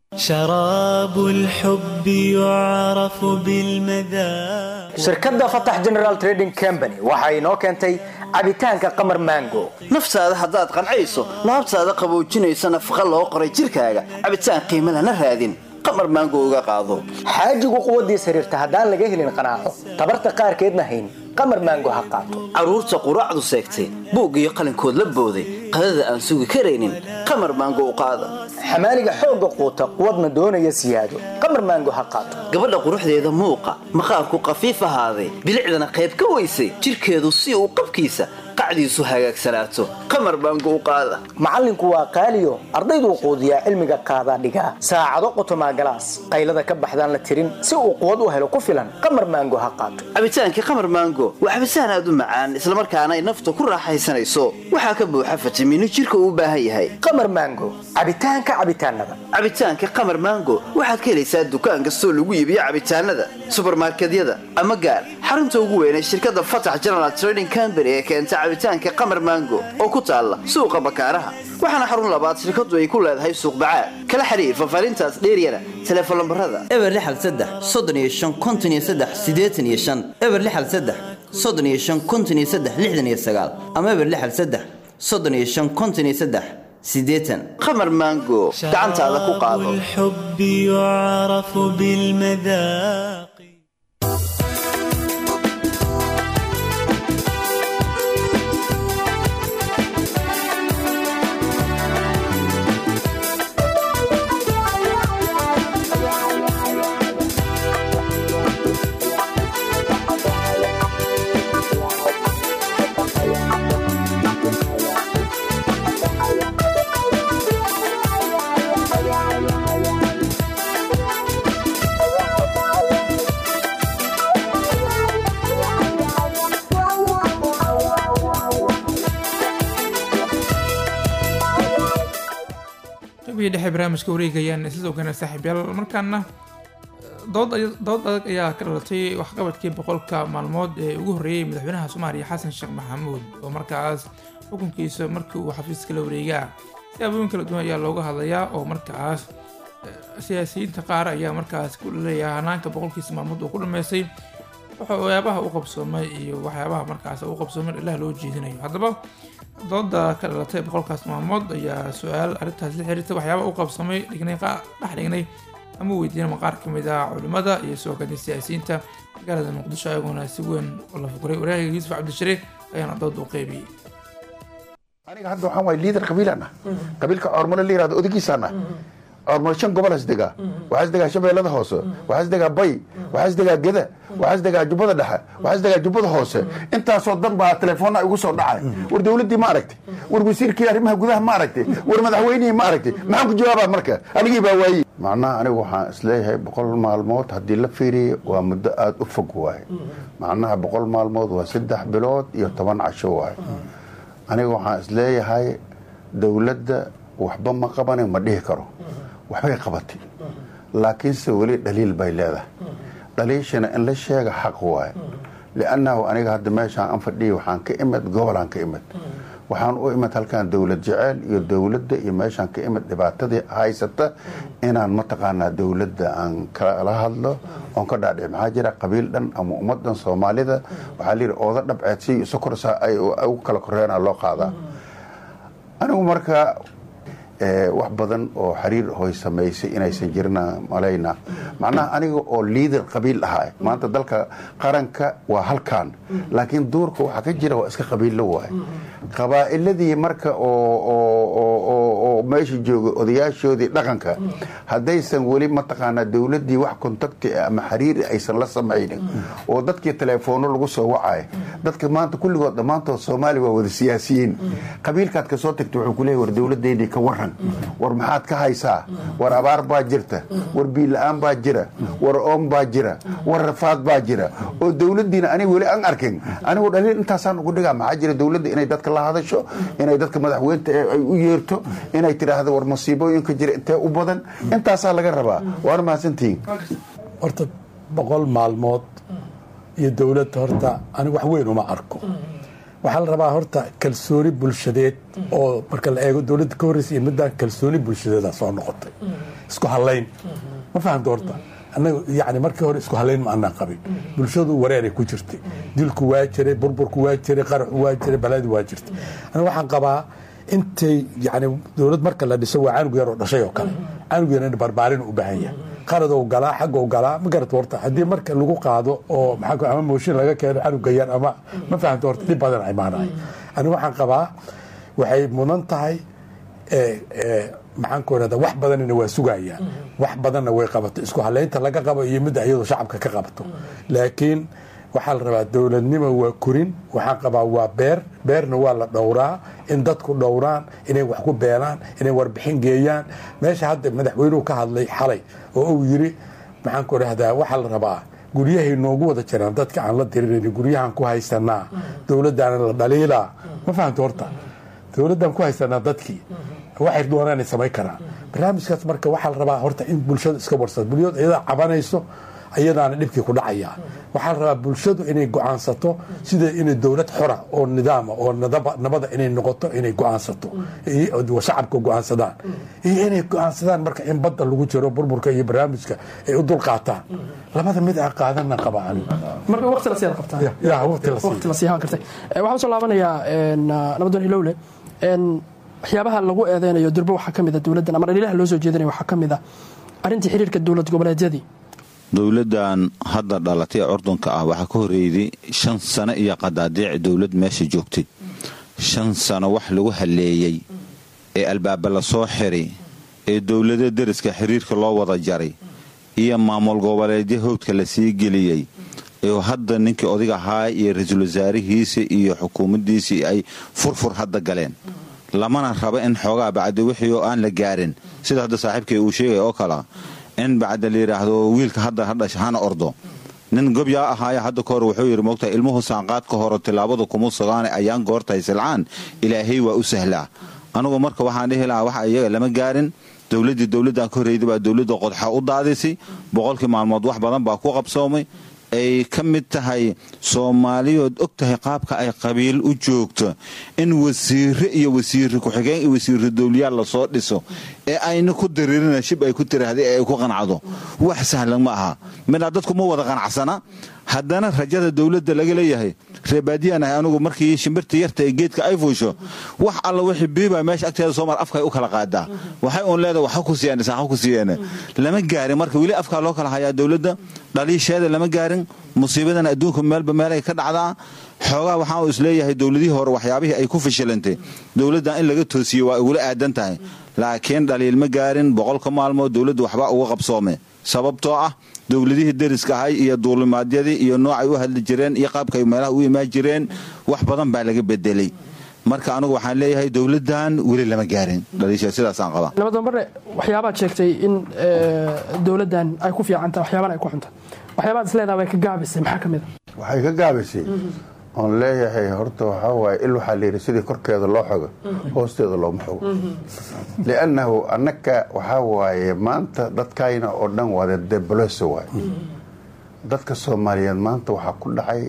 شراب الحب يعرف بالمذاق shirkadda fatax general trading company waxa inoo keentay cabitaanka qamar mango naftaada haddaad qancayso laabtaada qaboojinaysa nafaqa loo qoray jirkaaga cabitaan qiimo lana raadin qamar maango uga qaado xaajigu quwaddiis xiriirta haddaan laga helin qanaaco tabarta qaarkeedna hayn qamar mango ha qaato carruurta quraacdu seegtay buug iyo qalinkood la booday qadada aan sugi karaynin qamar maango u qaada xamaaliga xoogga quuta quwadna doonaya siyaado qamar maango ha qaato gabadha quruxdeeda muuqa maqaarku qafiif ahaaday bilicdana qayb ka weysay jirkeedu si uu qabkiisa qacdiisu hagaagsanaato qamar maango u qaada macallinku waa qaaliyo ardayduu quudiyaa cilmiga qaadaa dhigaa saacado qotomaa galaas qaylada ka baxdaan la tirin si uu quwad u helo ku filan qamar maango ha qaato cabitaankii qamar maango waa cabitaan aad u macaan islamarkaana ay nafta ku raaxaysanayso waxaa ka buuxa fitamiino jirka uu u baahan yahay qamar maango cabitaanka cabitaanada cabitaanka qamar maango waxaad ka helaysaa dukaan kastoo lagu iibiyo cabitaanada subarmarkedyada ama gaar xarunta ugu weyn ee shirkadda fatax general trading company ee keenta cabitaanka qamar maango oo ku taalla suuqa bakaaraha waxaana xarun labaad shirkadu ay ku leedahay suuq bacaad kala xiriir fafaarintaas dheeryana teleefon lambarada eber lixal saddex soddon iyo shan konton iyo saddex siddeetan iyo shan eber lixal saddex soddon iyo shan konton iyo saddex lixdan iyo sagaal ama eber lixal saddex soddon iyo shan konton iyo saddex siddeetan qamar maango gacantaada ku qaado الحب يعرف بالمذاق qaybihii dhexe barnaamijka wareegayaan sidoo kale saaxiibyaal markaana dood ay- dood adag ayaa ka dhalatay waxqabadkii boqolka maalmood ee ugu horreeyey madaxweynaha soomaaliya xasan sheekh maxamuud oo markaas xukunkiisa markii uu xafiiska la wareegaa siyaabooyin kala duwan ayaa looga hadlayaa oo markaas eh, siyaasiyiinta qaar ayaa markaas ku dhaleeya hanaanka boqolkiisa maalmood uu ku dhameystay waxyaabaha u qabsoomay iyo waxyaabaha markaas u qabsoomay ilaah loo jeedinayo haddaba dooda ka dhalatay boqolkaas maalmood ayaa su-aal arrintaas la xiriirta waxyaabaha u qabsoomay dhignay qaa- dhex dhignay ama weydiinama qaar ka mid ah culimmada iyo soo kale siyaasiyiinta magaalada muqdisho ayagoona si weyn oo la fukuray waraagayga yuusuf cabdishariif ayaana dooda u qeybiyey aniga hadda waxaan waay liidar qabiilaan ah qabiilka coormale la yirahdo odagiisaan ah coormale shan gobol has degaa waxaas degaa shabeellada hoose waxaas degaa bay waxaas degaa geda waxaas degaa jubbada dhexe waxaas degaa jubbada hoose intaasoo dan baa telefoonna igu soo dhacay war dowladdii ma aragtay war wasiirkii arrimaha gudaha ma aragtay war madaxweynihii ma aragtay maxaan ku jawaabaa marka anigii baa waayey macnaha anigu waxaan isleeyahay boqol maalmood haddii la fiiriyo waa muddo aada u fog waaye macnaha boqol maalmood waa saddex bilood iyo toban casho waaye aniga waxaan isleeyahay dowladda waxba ma qabanin ma dhihi karo waxbay qabatay laakiinse weli dhaliil bay leedahay dhaliishana in la sheega xaq waaye liannahu aniga hadda meeshaan an fadhiya waxaan ka imid gobolaan ka imid waxaan u imid halkaan dowlad jeceyl iyo dowladda iyo meeshaan ka imid dhibaatadii haysata inaan mataqaanaa dowladda aan kala hadlo oon ka dhaadhic maxaa jira qabiil dhan ama ummadan soomaalida waxaa layidhi ooda dhabceed si sokorsa ay u kala koreena loo qaadaa anigu marka eh, wax badan oo xiriir hoy samaysay inaysan jirna malayna macnaha aniga oo liidar qabiil ahaa maanta dalka qaranka waa halkan laakiin duurka waxaa ka jira waa iska qabiillo waaye qabaa'iladii marka oo- oo- oo- oo- oo meesha jooga odayaashoodii dhaqanka haddaysan weli mataqaanaa dowladdii wax kontakti ah ama xiriiri aysan la samaynin oo dadkii teleefoono lagu soo wacay dadka maanta kulligood dhammaantood soomaali waa wada siyaasiyiin qabiilkaad ka soo tagta wuxuu kuleeyahy war dowladdeydii ka waran war maxaad ka haysaa war abaar baa jirta war biila-aan baa jira war oom baa jira war rafaad baa jira oo dowladdiina aniga weli aan arkin anigu dhaliil intaasaan ugu dhigaa maxaa jira dowladda inay dadka la hadasho inay dadka madaxweynta ee ay u yeerto inay tidhaahdo war masiibooyinka jira intee u badan intaasaa laga rabaa waana mahadsantihiin horta boqol maalmood iyo dowladda horta anigu wax weyn uma arko waxaa la rabaa horta kalsooni bulshadeed oo marka la eego dowladda ka horreysa iyo midaan kalsooni bulshadeeda soo noqotay isku halayn ma fahamta horta annaga yani markii hore isku halayn ma anaan qabin bulshadu wareeray ku jirtay dilku waa jiray burburku waa jiray qaraxu waa jiray baladu waa jirtay aniga waxaan qabaa intay yani dowlad marka la dhiso waa canug yar oo dhashay oo kale canug yar in barbaarin u baahan yahay qaradou galaa xaggou galaa ma garata horta haddii marka lagu qaado oo maxaa ama mooshin laga keeno canuga yar ama ma fahamta horta dhib badan imaanaya aniga waxaan qabaa waxay mudan tahay maxaan ku irahda wax badanina waa sugayaan wax badanna way qabato isku haleynta laga qabo iyo midda iyadoo shacabka ka qabato laakiin waxaa la rabaa dowladnimo waa korin waxaan qabaa waa beer beerna waa la dhowraa in dadku dhowraan inay wax ku beeraan inay warbixin geeyaan meesha hadda madaxweynuhu ka hadlay xalay oo uu yiri maxaan ku idhahdaa waxaa la rabaa guryahay noogu wada jiraan dadka aan la diririn guryahan ku haysanaa dowladdaana la dhaliilaa ma fahamta horta dowladdan ku haysanaa dadkii waxay doonaan samayn karaan barnaamijkaas marka waxaa la rabaa horta in bulshadu iska warsado bulshadu iyadaa cabanayso ayadaana dhibkii ku dhacaya waxaa la rabaa bulshadu inay go-aansato sida inay dowlad xora oo nidaama oo nabada inay noqoto inay go-aansato shacabka go-aansadaan iyo inay go-aansadaan marka in badda lagu jiro burburka iyo barnaamijka ay u dul qaataan labada mid a qaadana qaba marka waqti la siyaad qabtaa ya waqti la waqti la siihaan kartay waxaan usoo laabanayaa nabadoon hilowle waxyaabaha lagu eedeynayo durbo waxaa ka mid a dowladdan ama dhaliilaha loo soo jeedinayo waxaa ka mid a arrintii xiriirka dowlad goboleedyadii dowladdan hadda dhalatay ee curdunka ah waxaa ka horreeyday shan sano iyo qadaadiic dowlad meesha joogtay shan sano wax lagu halleeyey ee albaaba la soo xiray ee dowlada deriska xiriirka loo wada jaray iyo maamul goboleedyo howdka la sii geliyey ee hadda ninkii odig ahaa iyo ra-iisul wasaarihiisa iyo xukuumaddiisii ay furfur hadda galeen lamana rabo in xoogaa bacdi wixii oo aan la gaarin sida hadda saaxiibkay uu sheegay oo kalea in bacda la yidhaahdo wiilka hadda hadhasha hana ordo nin gobyaa ahaaya hadda ka hor wuxuu yidhi mogtahay ilmuhu saanqaadka hore tilaabadu kuma sugaane ayaan goortahay silcaan ilaahay waa u sahlaa anugu marka waxaan dhihi lahaa waxa iyaga lama gaarin dowladdii dowladdan ka horreyda baa dowladda qodxa u daadisay boqolkii maalmood wax badan baa ku qabsoomay ay ka mid tahay soomaaliyood og tahay qaabka ay qabiil u joogto in wasiire iyo wasiire ku-xigeen iyo wasiire dowliyaal lasoo dhiso ee ayna ku daririna shib ay ku tiraahday ee ay ku qancado wax sahlan ma aha midna dadku ma wada qanacsana haddana rajada dowladda laga leeyahay reebaadiyaan ahay anugu markii shimbirta yarta ee geedka ay fuusho wax alla wixii biiba meesha agteeda soo mar afkay u kala qaadaa waxay uun leedahay waxa ku siiyeen saxa ku siiyeen lama gaarin marka weli afkaa loo kala hayaa dowladda dhaliisheeda lama gaarin musiibadan adduunka meelba meelay ka dhacdaa xoogaa waxaa uu isleeyahay dowladihii hore waxyaabihii ay ku fashilantay dowladdan in laga toosiye waa igula aadan tahay laakiin dhaliil ma gaarin boqolka maalmood dowladda waxbaa uga qabsoome sababtoo ah dowladihii deriska ahay iyo duulimaadyadii iyo noocay u hadli jireen iyo qaabkay meelaha u imaan jireen wax badan baa laga bedelay marka anugu waxaan leeyahay dowladdan weli lama gaarin dhaliisha sidaasaan qabaa nabadoon barre waxyaabaad sheegtay in dowladdan ay ku fiicantahay waxyaabana ay ku xunta waxyaabaad isleedaha way ka gaabisay maxaa ka mid a waxay ka gaabisay oon leeyahay horta waxaa waaye il waxaa layidhi sidii korkeeda loo xogo hoosteeda looma xogo liannahu annaka waxaa waaye maanta dadkayna oo dhan wada deboloso waay dadka soomaaliyeed maanta waxaa ku dhacay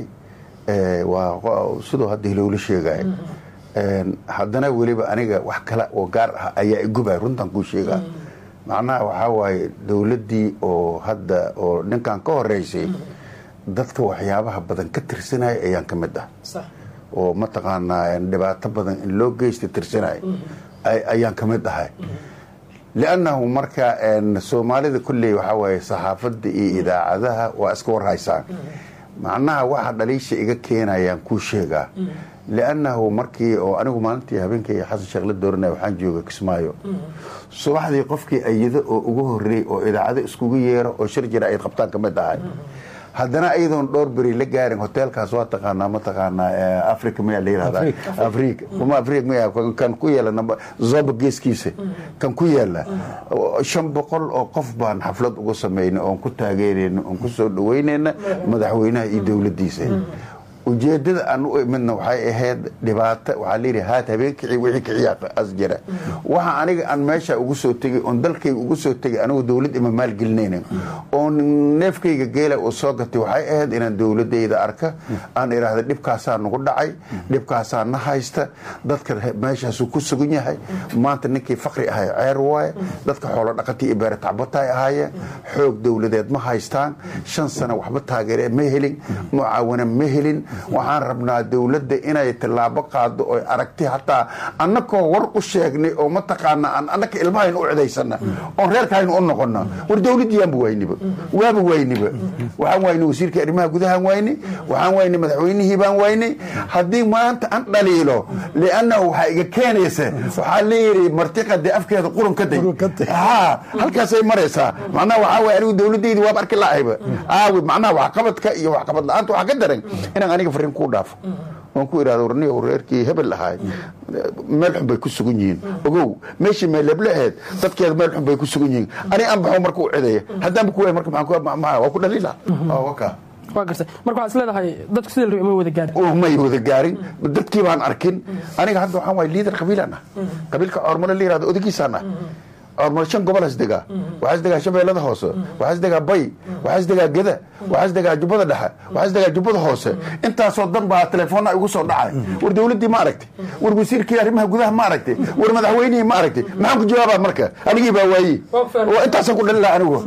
waa siduu hadda hilowla sheegaya haddana weliba aniga wax kale oo gaar ah ayaa igubay runtan kuu sheegaa macnaha waxaa waaye dowladdii oo hadda oo ninkan ka horeysay dadka waxyaabaha badan ka tirsanaya ayaan ka mid ah oo mataqaanaa dhibaato badan in loo geysta tirsanaya ayaan ka mid ahay liannahu marka soomaalida kulley waxaa waaye saxaafadda iyo idaacadaha waa iska warhaysaan macnaha waxa dhaliisha iga keenayaan kuu sheegaa liannahu markii oo anigu maalintii habeenkii xasan sheekh la dooranaya waxaan jooga kismaayo subaxdii qofkii ayado oo ugu horreey oo idaacado iskugu yeero oo shir jira ay qabtaan ka mid ahay haddana ayadoon dhowr beri la gaarin hoteelkaas waa taqaanaa mataqaanaa africa miyaa la yirahdaa africa kuma africa miya kan ku yaala zoba geeskiisa kan ku yaala shan boqol oo qof baan xaflad uga samaynay oon ku taageerayna oon ku soo dhaweynayna madaxweynaha iyo dowladdiisa ujeedada aan u imidna waxay ahayd dhibaato waxaa layidhi haat habeenkicii wixii kiciya as jira waxa aniga aan meesha ugu soo tegay oon dalkayga ugu soo tegay anigu dowlad ima maalgelinaynin oo neefkayga geela uu soo gatay waxay ahayd inaan dowladayda arka aan idhaahda dhibkaasaa nagu dhacay dhibkaasaa na haysta dadka meeshaasuu ku sugan yahay maanta ninkii fakri ahay ceer waaye dadka xoolo dhaqatii iyo beere tacbataay ahaayeen xoog dowladeed ma haystaan shan sano waxba taageere ma helin mucaawana ma helin waxaan rabnaa dowladda inay tillaabo qaado oy aragti hataa annakoo war u sheegnay oo mataqaana aan annaka ilmahayn u cidaysana oon reerkahayn u noqona war dowladdiyaanba wayniba waaba wayniba waxaan wayne wasiirka arrimaha gudahaan wayne waxaan wayne madaxweynihii baan wayne haddii maanta an dhaliilo liannahu waxaa iga keenaysa waxaa leeyihi martiqade afkeeda qurun ka day ha halkaasay maraysaa macnaha waxaa waye anigu dowladaydi waaba arki lahayba aawi macnaha waxqabadka iyo waxqabad la-aanta waxaa ka daran inaan aniga fariin kuu dhaafo oon ku idhahdo warniga reerkii hebel ahaay meel xun bay ku sugan yihiin ogow meeshii meelebleheed dadkeeda meel xun bay ku sugan yihiin ani aan baxo marka u cidaya haddaanba ku waay marka maxaan waa ku dhaliila waka waa gartay marka waxaad is leedahay dadku sidii la rabay ma wada gaarin may wada gaarin dadkii baan arkin aniga hadda waxaan waay liidar qabiilaan ah qabiilka coormale la yirahdo odagiisaan ah coormale shan gobol has degaa waxaa is degaa shabeellada hoose waxaa is degaa bay waxaa is degaa geda waxaa is degaa jubbada dhexe waxaa is degaa jubbada hoose intaasoo dan baa telefoonna igu soo dhacay war dowladdii ma aragtay war wasiirkii arrimaha gudaha ma aragtay war madaxweynihii ma aragtay maxaan ku jawaabaa marka anigii baa waaye intaasaan ku dhalila anigu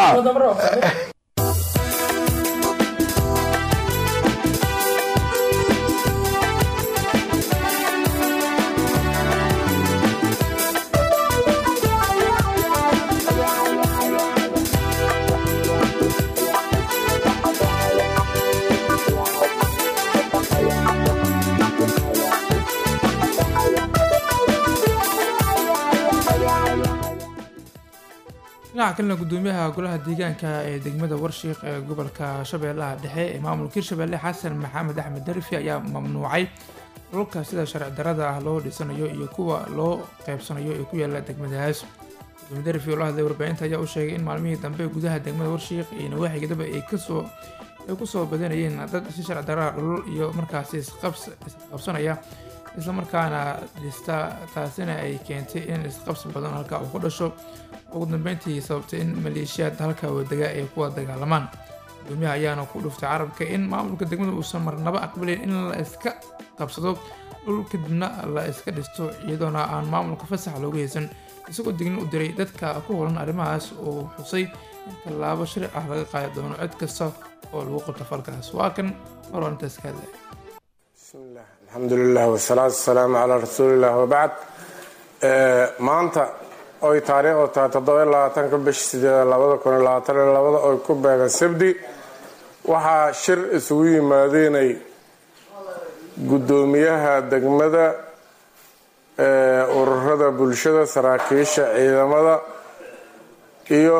dhinaca kalena gudoomiyaha golaha deegaanka ee degmada warshiiq ee gobolka shabeellaha dhexe ee maamulka hirshabelle xasan maxamed axmed darifi ayaa mamnuucay dhulka sida sharci darada ah loo dhisanayo iyo kuwa loo qeybsanayo ee ku yaala degmadaas gudoomiye darifi oo la hadlay warbaahinta ayaa u sheegay in maalmihii dambe gudaha degmada warshiiq iyo nawaaxigidaba ay kasoo ay kusoo badanayeen dad si sharci darada dhulul iyo markaasi isqabsanaya islamarkaana dhista taasina ay keentay in isqabsi badan halka uu ku dhasho ugu dambeyntii sababtay in maleeshiyaad halka wadaga ay kuwa dagaalamaan gudoomiyaha ayaana ku dhuftay carabka in maamulka degmada uusan marnaba aqbalin in la iska qabsado dhul kadibna la iska dhisto iyadoona aan maamulka fasax loogu haysan isagoo dignin u diray dadka ku holan arrimahaas uu xusay in tallaabo sharci ah laga qaadi doono cid kasta oo lagu qabto falkaas waa kan marwaan intaas ka hadlaya alxamdu lilah wasalaatu wasalaamu calaa rasuulilah wabacd maanta oy taariikhdu tahay toddoba labaatanka bish sideed labada kun labaatan iyo labada oy ku beegan sabdi waxaa shir isugu yimaadeenay guddoomiyaha degmada ururada bulshada saraakiisha ciidamada iyo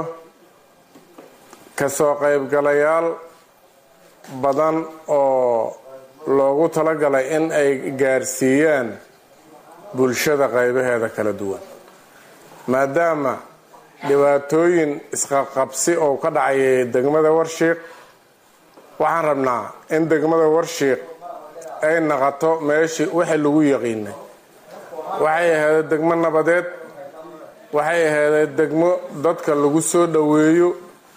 kasoo qaybgalayaal badan oo loogu talagalay in ay gaarsiiyaan bulshada qaybaheeda kala duwan maadaama dhibaatooyin isqaqabsi oo ka dhacayay degmada warshiiq waxaan rabnaa in degmada warshiiq ay naqato meeshii wixii lagu yaqiinay waxay ahaydee degmo nabadeed waxay ahaydee degmo dadka lagu soo dhoweeyo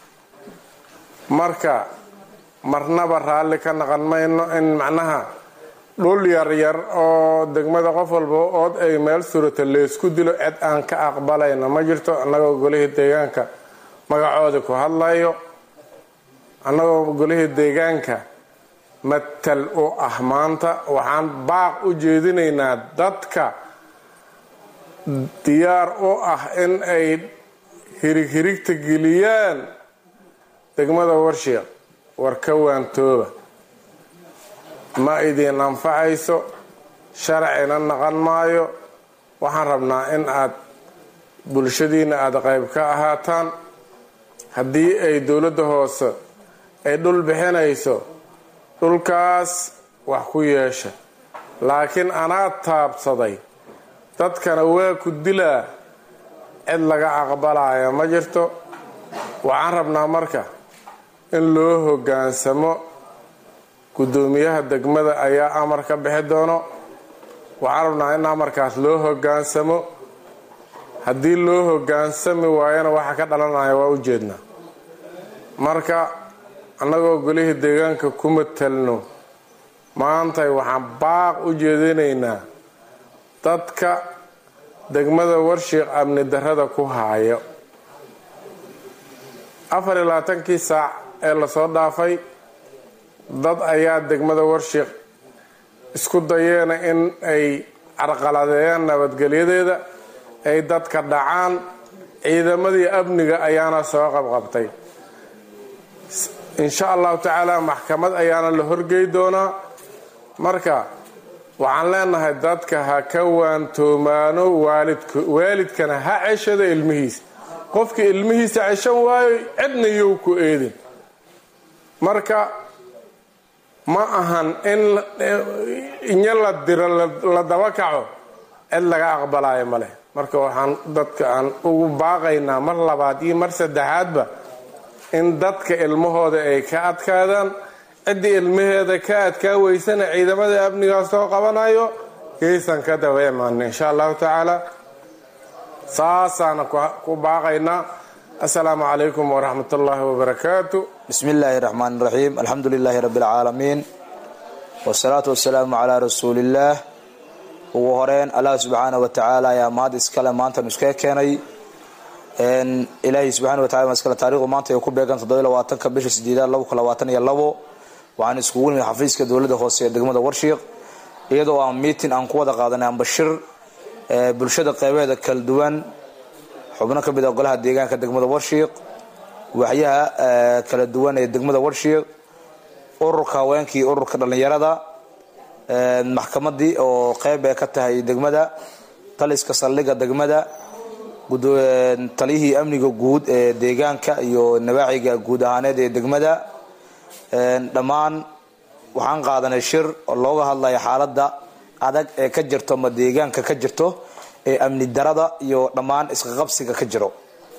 marka marnaba raalli ka naqan mayno in macnaha dhul yaryar oo degmada qof walba ood ay meel surata leysku dilo cid aan ka aqbalayna ma jirto annagoo golihii deegaanka magacoodii ku hadlayo annagoo golihii deegaanka matal u ah maanta waxaan baaq u jeedinaynaa dadka diyaar u ah in ay hirig hirigta geliyaan degmada warshiiq war ka waantooba ma idiin anfacayso sharcina naqan maayo waxaan rabnaa in aad bulshadiina aada qayb ka ahaataan haddii ay dowladda hoose ay dhul bixinayso dhulkaas wax ku yeesha laakiin anaa taabsaday dadkana waa ku dilaa cid laga aqbalaya ma jirto waxaan rabnaa marka in loo hoggaansamo guddoomiyaha degmada ayaa amar ka bixi doono waxaan rabnaa in amarkaas loo hogaansamo haddii loo hogaansami waayana waxa ka dhalanaya waa u jeednaa marka annagoo golihii deegaanka ku matelno maantay waxaan baaq u jeedinaynaa dadka degmada warshiiq amni darrada ku haayo afar iyo labaatankii saac ee lasoo dhaafay dad ayaa degmada warshiiq isku dayeena in ay carqaladeeyaan nabadgelyadeeda ay dadka dhacaan ciidamadii amniga ayaana soo qabqabtay insha allahu tacaala maxkamad ayaana la horgey doonaa marka waxaan leenahay dadka ha ka waantoomaano waalidkana ha ceshado ilmihiisa qofka ilmihiisa ceshan waayo cidna yow ku eedin marka ma ahan in inyo la diro la daba kaco cid laga aqbalayo maleh marka waxaan dadka aan ugu baaqaynaa mar labaad iyo mar saddexaadba in dadka ilmahooda ay ka adkaadaan ciddii ilmaheeda ka adkaa weysana ciidamada amnigaa soo qabanayo geysan ka daba imaana insha allahu tacaala saasaana ku baaqaynaa assalaamu calaykum waraxmat ullaahi wabarakaatu bismi illaahi raxmaan raxiim alxamdu lilaahi rabbi alcaalamiin wasalaatu wasalaamu calaa rasuuliillaah ugu horeyn allah subxaana wa tacaala ayaa mahad iskale maantan iskaga keenay ilaahay subxana wa tacala iskale taarikhdu maanta ay ku beegan toddobiy labaatanka bisha sideedaad laba kun labaatan iyo labo waxaan iskugu nimid xafiiska dowladda hoose ee degmada warshiiq iyadoo aan miitin aan ku wada qaadanay ambashir bulshada qeybeeda kala duwan xubno ka mid a golaha deegaanka degmada warshiiq waxyaha kala duwan ee degmada warshiiq ururka haweenkii ururka dhallinyarada maxkamadii oo qeyb ay ka tahay degmada taliska saldhiga degmada taliyihii amniga guud ee deegaanka iyo nawaaciga guud ahaaneed ee degmada dhammaan waxaan qaadanay shir oo looga hadlaya xaalada adag ee ka jirto ma deegaanka ka jirto ee amni darada iyo dhammaan isqaqabsiga ka jiro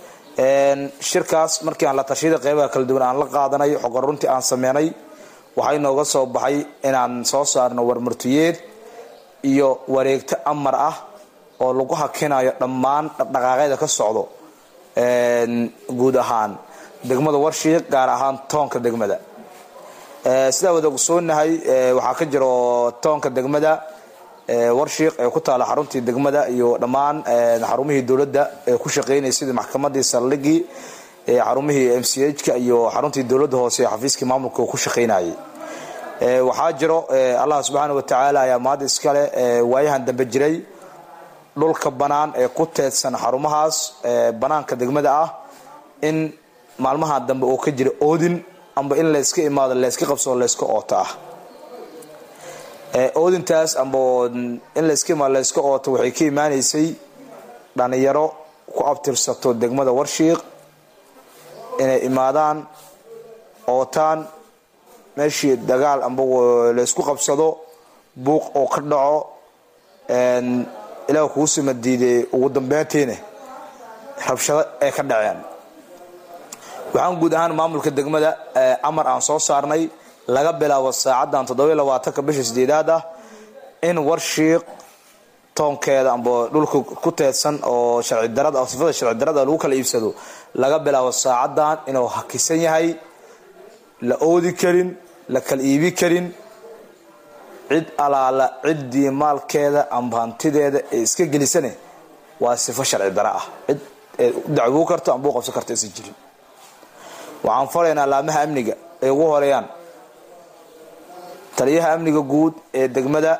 shirkaas markii aan la tashiyada qeybaha kala duwan aan la qaadanay xogan runtii aan sameynay waxay nooga soo baxay inaan soo saarno warmartiyeed iyo wareegto amar ah oo lagu hakinayo dhammaan dhaqdhaqaaqyada ka socdo guud ahaan degmada warshiiq gaar ahaan toonka degmada sidaa wada ogsoonahay waxaa ka jiro toonka degmada warshiiq ee ku taala xaruntii degmada iyo dhammaan xarumihii dowladda ee ku shaqeynaya sidii maxkamadii saldhigii xarumihii m c h-ka iyo xaruntii dowladda hoose ee xafiiskii maamulka ku shaqeynayay waxaa jiro allah subxaana wa tacaala ayaa maada iskale waayahan dambe jiray dhulka banaan ee ku teedsan xarumahaas banaanka degmada ah in maalmaha dambe oo ka jira oodin amba in layska imaado layska qabsoo layska ooto ah oodintaas amba in layska imaado layska ooto waxay ka imaaneysay dhalinyaro ku abtirsato degmada warshiiq inay imaadaan ootaan meeshii dagaal amba laysku qabsado buuq oo ka dhaco ilaah kuu sima diiday ugu dambeyntiina rabshado ay ka dhaceen waxaan guud ahaan maamulka degmada amar aan soo saarnay laga bilaabo saacadan toddobiy labaatanka bisha sideedaad ah in warshiiq toonkeeda amba dhulka ku teedsan oo sharci darada sifada sharci darada lagu kala iibsado laga bilaabo saacadan inuu hakisan yahay la oodi karin la kala iibi karin cid alaala ciddii maalkeeda amba hantideeda ee iska gelisane waa sifo sharci dara ah cid dacwuu karto amba u qabsan karto isan jirin waxaan faraynaa laamaha amniga ay ugu horeeyaan taliyaha amniga guud ee degmada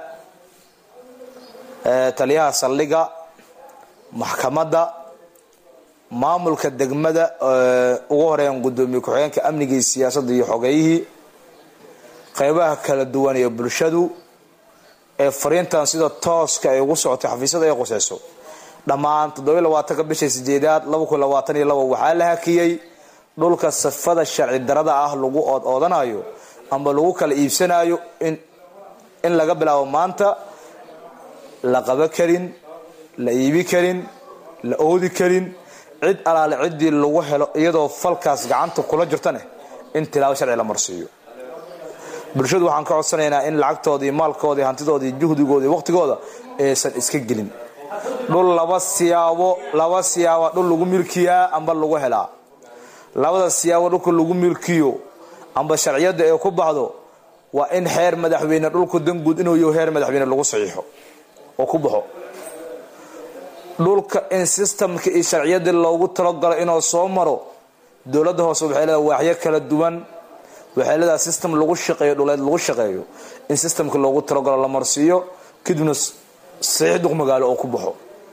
taliyaha saldhiga maxkamadda maamulka degmada ugu horeeyaan gudoomiye ku-xigeenka amniga iyo siyaasadda iyo xogeeyihii qeybaha kala duwan ee bulshadu ee fariintan sida tooska ay ugu socotay xafiisyada ay quseyso dhammaan toddobiy labaatanka bisha sideedaad laba kun labaatan iyo labo waxaa la hakiyey dhulka sifada sharci darada ah lagu ood oodanayo amba lagu kala iibsanayo in laga bilaabo maanta la qaba karin la iibi karin la oodi karin cid alaale ciddii lagu helo iyadoo falkaas gacanta kula jirtane in tilaabo sharci la marsiiyo bulshadu waxaan ka codsanaynaa in lacagtoodii maalkoodii hantidoodii juhdigoodii waqtigooda aysan iska gelin dhul laba siyaabo laba siyaaba dhul lagu milkiyaa amba lagu helaa labada siyaabo dhulka lagu milkiyo amba sharciyada ee ku baxdo waa in xeer madaxweyne dhulku danguud inuu yaho heer madaxweyne lagu saxiixo oo ku baxo dhulka in sistamka iyo sharciyadii loogu talagalo inuu soo maro dowladda hoose waxay leedahay waaxyo kala duwan waxay leedahay system lagu shaqeeyo dhuleed lagu shaqeeyo in systemka loogu talagalo la marsiiyo kadibna saxiix duq magaalo oo ku baxo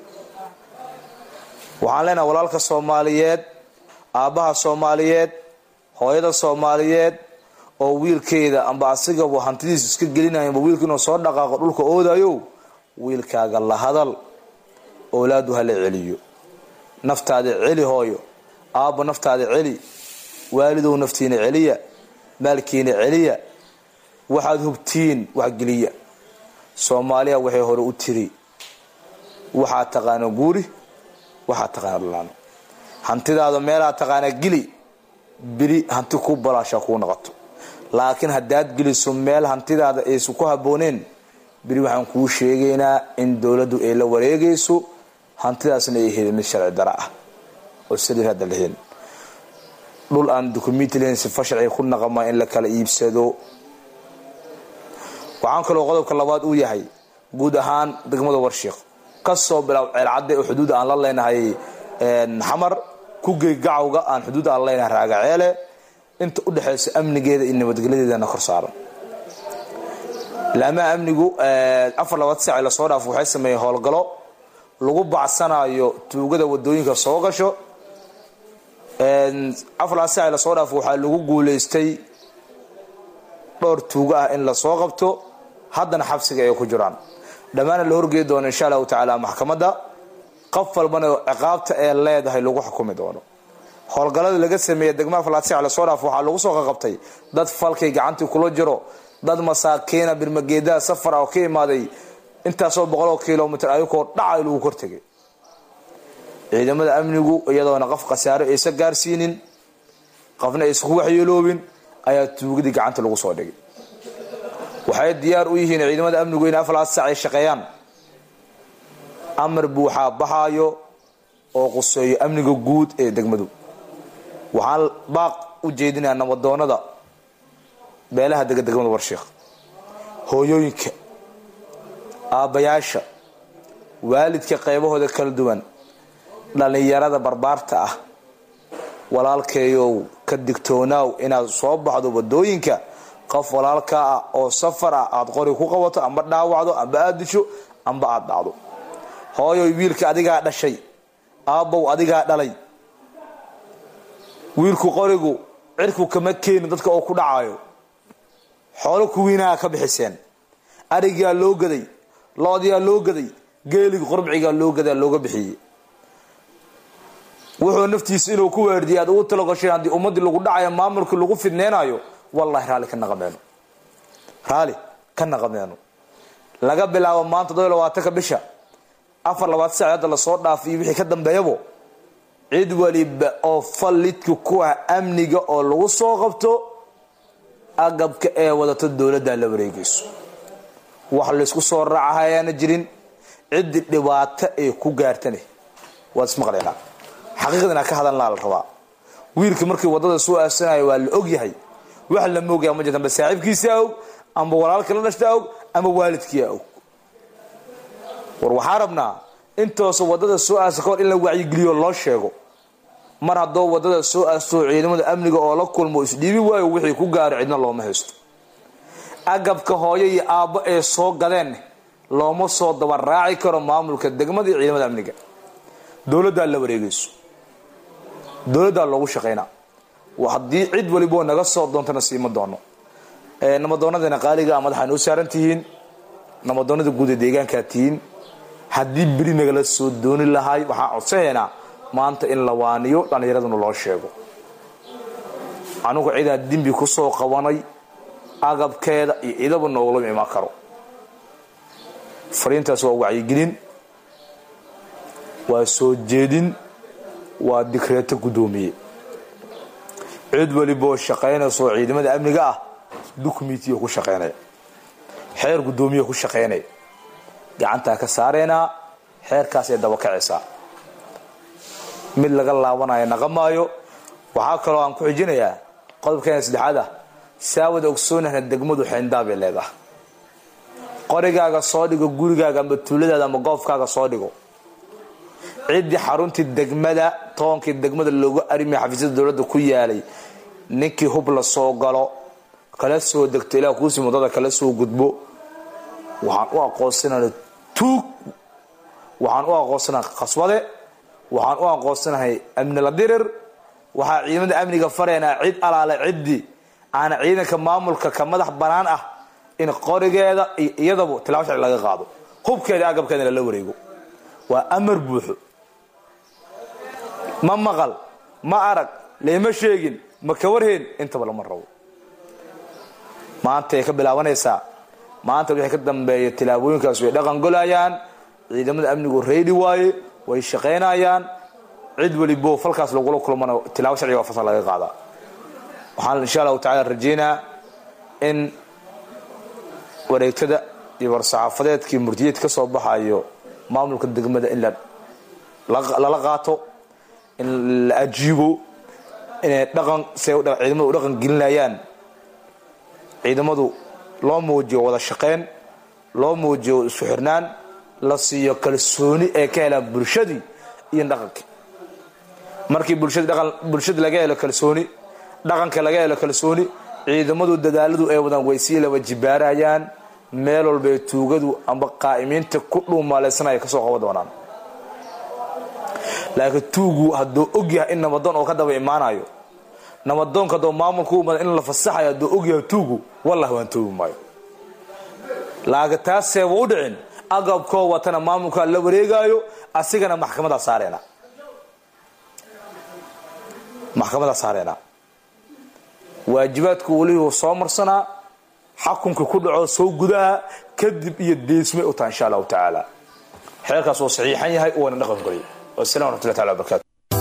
waxaan leenahay walaalka soomaaliyeed aabbaha soomaaliyeed hooyada soomaaliyeed oo wiilkeeda amba asigaba hantidiisu iska gelinaya amba wiilka inuu soo dhaqaaqo dhulka oodayo wiilkaaga la hadal owlaadu hala celiyo naftaada celi hooyo aabba naftaada celi waalidow naftiina celiya maalkiina celiya waxaad hubtiin waxgeliya soomaaliya waxay hore u tiri waxaa taqaana guuri waxaa taqaana dhulaano hantidaada meelaa taqaana geli beri hanti ku balaasha kuu noqoto laakiin haddaad geliso meel hantidaada aysan ku habooneen beri waxaan kuu sheegaynaa in dowladdu ay la wareegayso hantidaasna ay helin mid sharci dara ah oo saliir hadda lahelin dhul aan dukumenti lahayn sifa sharciga ku naqama in la kala iibsado waxaan kaloo qodobka labaad uu yahay guud ahaan degmada warshiiq kasoo bilaab ceelcadde oo xuduud aan la leenahay xamar ku gey gacawga aan xuduud aan leenahay raagaceele inta u dhexaysa amnigeeda iyo nabadgelyadeedana kor saaran laamaha amnigu afar labaad saaci lasoo dhaafo waxay sameeyeen howlgalo lagu bacsanayo tuugada wadooyinka soo gasho afar labaad saaci lasoo dhaafo waxaa lagu guuleystay dhowr tuugo ah in lasoo qabto haddana xabsiga ay ku jiraan dhammaana la horgeyi doono insha allahu tacaala maxkamadda qof walbana ciqaabta ee leedahay lagu xukumi doono howlgallada laga sameeya degmaha falaatsic lasoo dhaaf waxaa lagu soo qaqabtay dad falkay gacantii kula jiro dad masaakiina birmageedaha safara oo ka imaaday intaasoo boqoloo kilomitr ayagoo dhacay lagu kortegay ciidamada amnigu iyadoona qof khasaaro aysa gaarsiinin qofna aysan ku waxyeeloobin ayaa tuugadii gacanta lagu soo dhigay waxay diyaar u yihiin ciidamada amnigu in afalaad sac ay shaqeeyaan amar buuxaa baxaayo oo quseeyo amniga guud ee degmadu waxaan baaq u jeedinayaa nabadoonada beelaha dega degmada warshiikh hooyooyinka aabbayaasha waalidka qaybahooda kala duwan dhallinyarada barbaarta ah walaalkeeyow ka digtoonaaw inaad soo baxdo wadooyinka qof walaalkaa ah oo safar ah aad qori ku qabato amba dhaawacdo amba aad disho amba aad dhacdo hooyoy wiilka adigaa dhashay aabbow adigaa dhalay wiilku qorigu cirku kama keenin dadka oo ku dhacayo xoolo kuwiinaha ka bixiseen arigaa loo gaday loodiyaa loo gaday geeliga qorbcigaa loo gadaa looga bixiyey wuxuu naftiisa inuu ku weerdiya aad ugu talagashay haddii ummadii lagu dhacayo maamulkii lagu fidneenayo wallahi raalli ka naqameeno raalli ka naqameeno laga bilaabo maanta todobiy labaatanka bisha afar labaad sac hadda lasoo dhaafiyo wixii ka dambeeyabo cid waliba oo fallidka ku ah amniga oo lagu soo qabto agabka ee wadato dowladda la wareegayso wax laysku soo raaca ayaana jirin ciddi dhibaato ay ku gaartane waad ismaqlaynaa xaqiiqdana ka hadalnaa la rabaa wiilka markii wadada soo aasanayo waa la ogyahay wax la moogaya ma jirta amba saaxiibkiisaa og amba walaalka la dhashtaa og ama waalidkiia og war waxaa rabnaa intoosa wadada soo aasa kahor in la wacyigeliyo loo sheego mar haddoo wadada soo aastoo ciidamada amniga oo la kulmo isdhiibi waayo wixii ku gaaro cidna looma haysto agabka hooyo iyo aabbo ee soo gadeen looma soo daba raaci karo maamulka degmada iyo ciidamada amniga dowladdaa la wareegayso dowladdaa loogu shaqaynaa haddii cid waliboo naga soo doontana siima doono namadoonadana qaaliga madaxa noo saaran tihiin namadoonada guud ee deegaankaa tihiin haddii beri nagala soo dooni lahay waxaan codsanaynaa maanta in la waaniyo dhallinyaraduna loo sheego anugu cidaa dembi kusoo qabanay agabkeeda iyo cidaba noogulama imaan karo fariintaas waa wacyigelin waa soo jeedin waa dikreeto guddoomiye cid waliboo shaqaynayso ciidamada amniga ah dukumentiyo ku shaqaynaya xeer guddoomiyo ku shaqaynaya gacantaa ka saaraynaa xeerkaasay daba kacaysaa mid laga laabanayo naqamaayo waxaa kaloo aan ku xijinayaa qodobkeena saddexaad ah saawada ogsoonahna degmadu xeyndaabay leedahay qorigaaga soo dhigo gurigaaga amba tuuladaada ama goofkaaga soo dhigo ciddii xaruntii degmada toonkii degmada loogu arimiya xafiisyada dowladda ku yaalay ninkii hub la soo galo kala soo degto ilaa kuusii muddada kala soo gudbo waxaan u aqoonsanana tuug waxaan u aqoonsanaha khaswade waxaan u aqoonsanahay amni la dirir waxaa ciidamada amniga faraynaa cid alaale ciddii aana ciidanka maamulka ka madax banaan ah in qorigeeda iyo iyadabu tilaabo sharci laga qaado hubkeeda agabkeeda lala wareego waa amar buuxo ma maqal ma arag leema sheegin ma ka warheen intaba lama rabo maantay ka bilaabanaysaa maanta wixii ka dambeeya tilaabooyinkaas way dhaqan golayaan ciidamada amnigu reedi waaye way shaqaynayaan cid welibo falkaas lagula kulmana tilaabo sharciga waa fasal laga qaadaa waxaan insha allahu tacala rajeynaa in wareegtada iyo war-saxaafadeedkii murtiyeed ka soo baxayo maamulka degmada in lala qaato in la ajiibo inay dhaqan say ciidamadu u dhaqan gelinayaan ciidamadu loo muujiyo wada shaqayn loo muujiyo isku xirnaan la siiyo kalsooni ee ka helaan bulshadii iyo dhaqankii markii bulshada laga helo kalsooni dhaqanka laga helo kalsooni ciidamadu dadaaladu ay wadaan way sii laba jibaarayaan meel walbay tuugadu amba qaa'imiinta ku dhuumaaleysanaya kasoo qaban doonaan laakiin tuugu hadduu ogyahay in nabadoon oo ka daba imaanayo nabadoonka hadduu maamulka u imaada in la fasaxayo hadduu ogyahay tuugu wallah waan toogi maayo laakiin taaseeba u dhicin agabkoo watana maamulkaa la wareegaayo asigana maxkamadaa saareenaa maxkamadaa saareenaa waajibaadku welihuu soo marsanaa xakunka ku dhaco soo gudaha kadib iyo deesmay u taha insha allahu tacaala xeerkaas wuu saxiixan yahay waana dhaqan goliy wasalam waraxmatullahi taala wabarakatu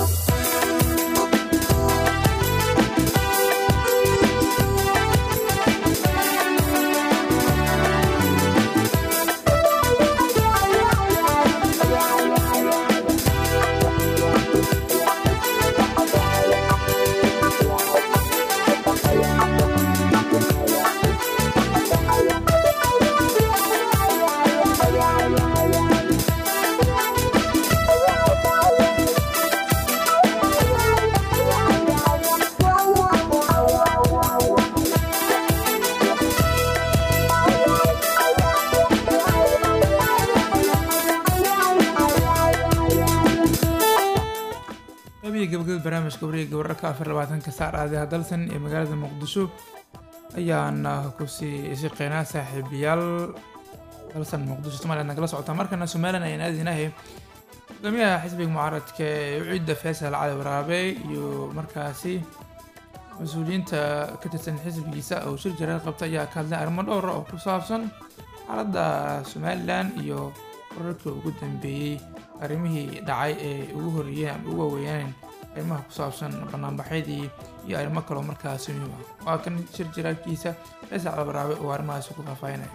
qabiga gabagabada barnaamijka wareega wararka afar labaatanka saar aadaha dalsan ee magaalada muqdisho ayaana kusii shaqeynaa saaxiibayaal dalsan muqdisho somaliland nagala socotaa markana somalilan ayaan aadinahay hogaamiyaha xisbiga mucaaradka ee ucidda faysal cali waraabe iyo markaasi mas-uuliyiinta ka tirsan xisbigiisa oo shir jaraad qabta ayaa ka hadlay arrimo dhowra oo ku saabsan xaaladda somalilan iyo wararkii ugu dambeeyey arrimihii dhacay ee ugu horreeyeen ama ugu waaweeyeen arrimaha ku saabsan banaanbaxyadii iyo arrimo kaloo markaasi muhiim ah waa kan shir jaraadkiisa faysal cali waraabe oo arrimahaasi ku faahfaahinaya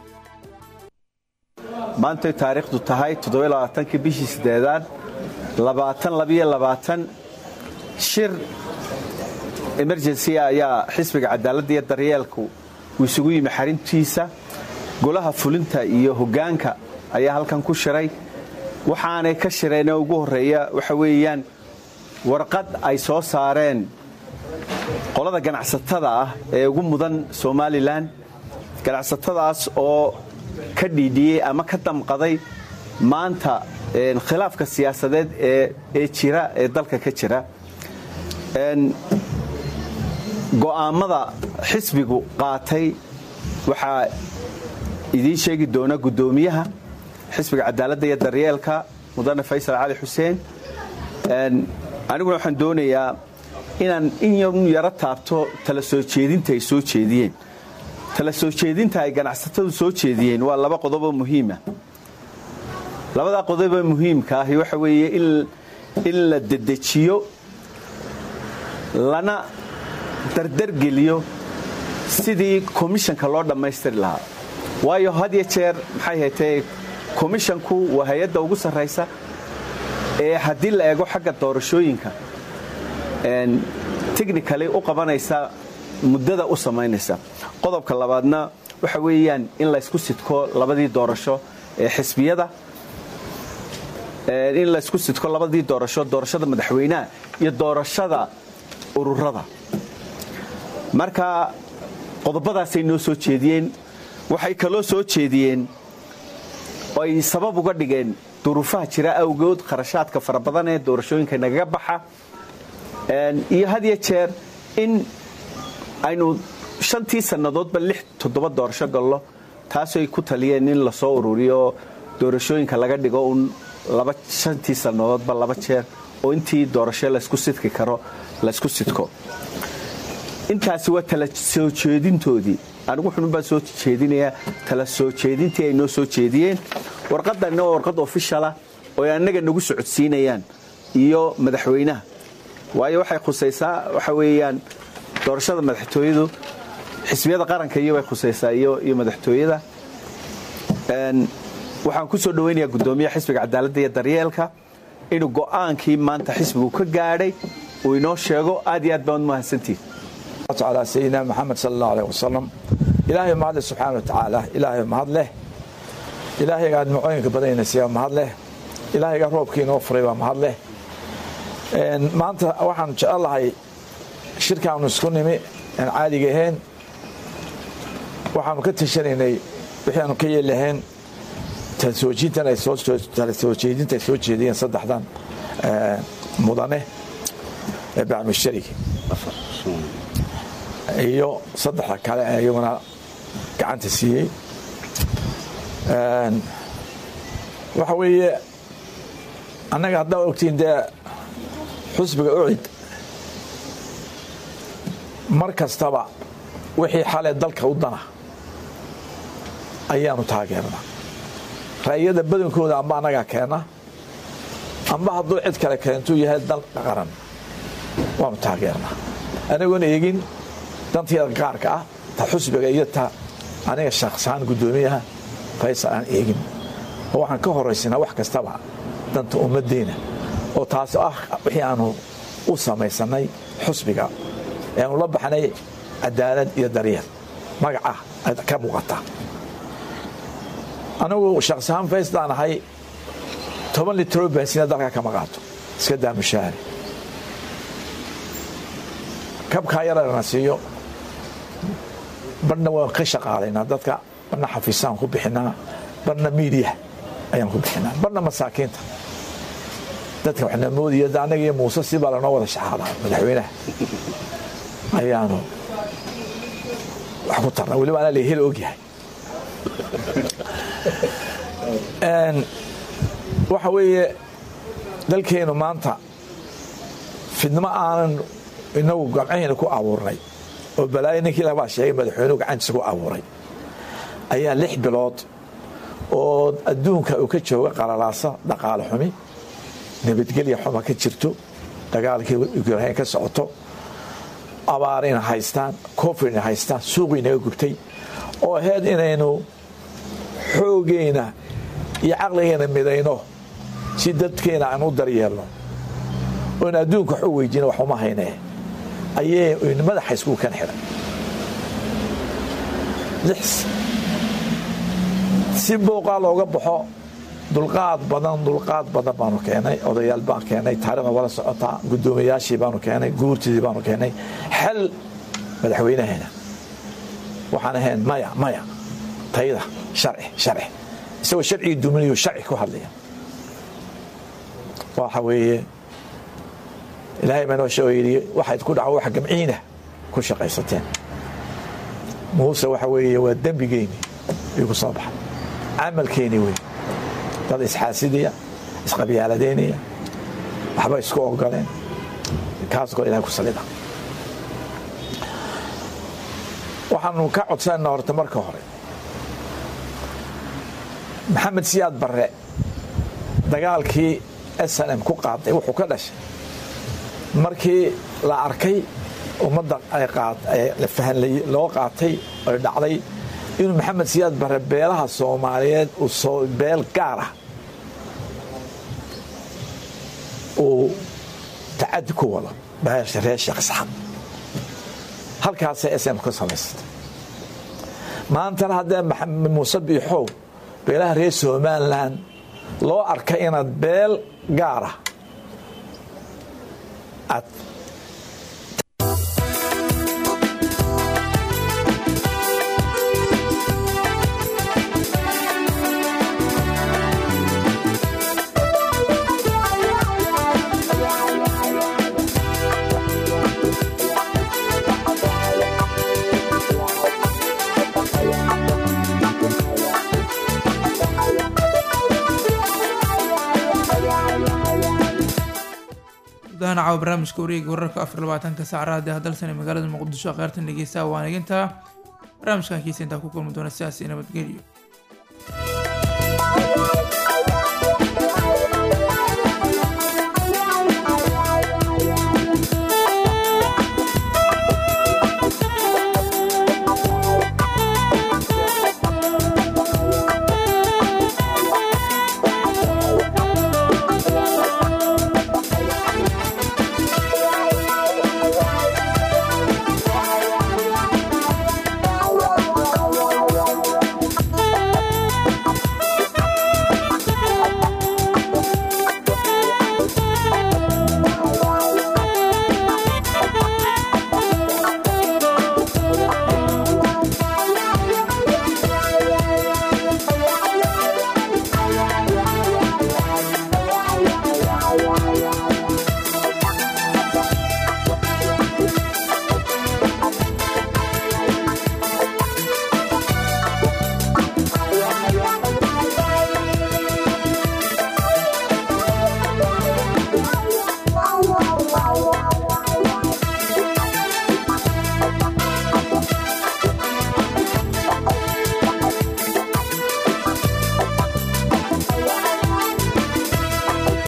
maantay taariikhdu tahay toddobaaaankii bishii sideedaad labaatan shir emergency ayaa xisbiga cadaaladda iyo daryeelku uu isugu yimi xarintiisa golaha fulinta iyo hoggaanka ayaa halkan ku shiray waxaanay ka shireenee ugu horreeya waxa weeyaan warqad ay soo saareen qolada ganacsatada ah ee ugu mudan somalilan ganacsatadaas oo ka dhiidhiyey ama ka damqaday maanta khilaafka siyaasadeed ee jira ee dalka ka jira go'aammada xisbigu qaatay waxaa idiin sheegi doona guddoomiyaha xisbiga cadaaladda iyo daryeelka mudane faysal cali xuseen aniguna waxaan doonayaa inaan in yaro taabto tala soo jeedinta ay soo jeediyeen tala soo jeedinta ay ganacsatadu soo jeediyeen waa laba qodoboo muhiima labadaa qodoboo muhiimka ahi waxa weeye in la dedejiyo lana dardargeliyo sidii komishanka loo dhammaystiri lahaa waayo had iyo jeer maxay haytee komishanku waa hay-adda ugu sarraysa ee haddii la eego xagga doorashooyinka technically u qabanaysa muddada u samaynaysa qodobka labaadna waxa weeyaan in laysku sidko labadii doorasho ee xisbiyada in laysku sidko labadii doorasho doorashada madaxweynaha iyo doorashada ururada marka qodobadaasay noo soo jeediyeen waxay kaloo soo jeediyeen oo ay sabab uga dhigeen duruufaha jira awgood kharashaadka fara badan ee doorashooyinka nagaga baxa iyo had iyo jeer in aynu shantii sannadoodba lix toddoba doorasho gallo taasoo ay ku taliyeen in lasoo ururiyo doorashooyinka laga dhigo un laba shantii sannadoodba laba jeer oo intii doorasho laysku sidki karo laysku sidko intaasi waa tala soo jeedintoodii anigu xununbaan soo jeedinayaa tala soo jeedintii ay noo soo jeediyeen warqadanna waa warqad ofishala oo ay annaga nagu socodsiinayaan iyo madaxweynaha waayo waxay khusaysaa waxa weeyaan doorashada madaxtooyadu xisbiyada qaranka iyo bay khusaysaa iyo madaxtooyada waxaan ku soo dhawaynayaa guddoomiyaha xisbiga cadaaladda iyo daryeelka inuu go'aankii maanta xisbigu ka gaadhay uu inoo sheego aad iyo aad baan mahadsantihin على سيدنا محمد صلى الله عليه وسلم إلهي ما هذا سبحانه وتعالى إلهي ما هذا له إلهي قاعد معينك بدينا سيا ما هذا له إلهي قاعد روبكي نوفري ما هذا له ما أنت واحد إن شاء الله هاي شركة ونسكن مي يعني عادي جهين waxaanu ka tashanaynay wixii aanu ka yeelahayn talsoojiintan ay soo talsoojeedinta ay soo jeediyeen saddexdan mudane ee bacmusharigi iyo saddexda kale ee iyaguna gacanta siiyey waxa weeye annaga haddaa ogtiin dee xusbiga ucid mar kastaba wixii xale dalka u dana ayaanu taageernaa ra'yada badankooda amba annagaa keena amba hadduu cid kale keentuu yahay dal qaran waanu taageernaa anagoon eegin danteeda gaarka ah ta xusbiga iyo ta aniga shakhsahaan guddoomiyaha faysal aan eegin oo waxaan ka horaysinaa wax kastaba danta ummaddeena oo taas ah wixii aanu u samaysanay xusbiga ee aanu la baxnay cadaalad iyo daryeel magaca ka muuqata anigu shakhsahaan fayslaan ahay toban litro bansina dalka kama qaato iska daa mushaahari kabkaa yarana siiyo barhna waan ka shaqaalaynaa dadka barhna xafiisaan ku bixinaa barhna miidiya ayaan ku bixinaa barhna masaakiinta dadka waxna moodaya annaga iyo muuse si baa lanoo wada shaxaadaa madaxweynaha ayaanu wax ku tarna weliba anaa la hel ogyahay waxa weeye dalkeenu maanta fidnimo aanan inagu gamcahayna ku abuurnay oo balaayo ninkii labaa sheegay madaxweynuhu gacantiisa ku abuuray ayaa lix bilood oo adduunka uu ka jooga qalalaasa dhaqaale xumi nabadgelya xuma ka jirto dagaalkii ukrain ka socoto abaarayna haystaan covidna haystaan suuqiinaga gubtay oo ahayd inaynu xoogayna iyo caqligayna midayno si dadkeena aan u daryeelno oon adduunka wax u weydiina wax uma haynee ayay madaxa iskugu kan xidhan si booqaa looga baxo dulqaad badan dulqaad badan baanu keenay odayaal baan keenay taarikhda wala socotaa guddoomiyayaashii baanu keenay guurtidii baanu keenay xal madaxweynaheena waxaan ahayn maya maya tayda sharci sharci isagoo sharcigii duminayo sharci ku hadlaya waxa weeye ilaahay baa noo sheego yidhi waxayd ku dhaco wax gamciina ku shaqaysateen muuse waxa weeye waa dembigeyni igu soo baxa camalkeeni wey dad isxaasidaya isqabyaaladeynaya waxba isku ogoleen kaasoo ilahay ku salida waxaanu ka codsanayna horta marka hore maxamed siyaad barre dagaalkii s n m ku qaaday wuxuu ka dhashay markii la arkay ummadda ay qaat- ay la fahanlay- loo qaatay oy dhacday inuu maxamed siyaad bare beelaha soomaaliyeed uu soo beel gaar ah uu tacadi ku wado beesha reer sheekh isxaaq halkaasay sm ka samaysatay maantana haddee maxamed muuse biixow beelaha reer somalilan loo arka inaad beel gaar ah aad gudahaan caawa barnaamijka wareega wararka afar labaatanka saacraadi hadalsan ee magaalada muqdisho kheyrtan dhegeysta waan egintaa barnaamijkan kiisa intaa ku kulmi doona sidaas iyo nabadgelyo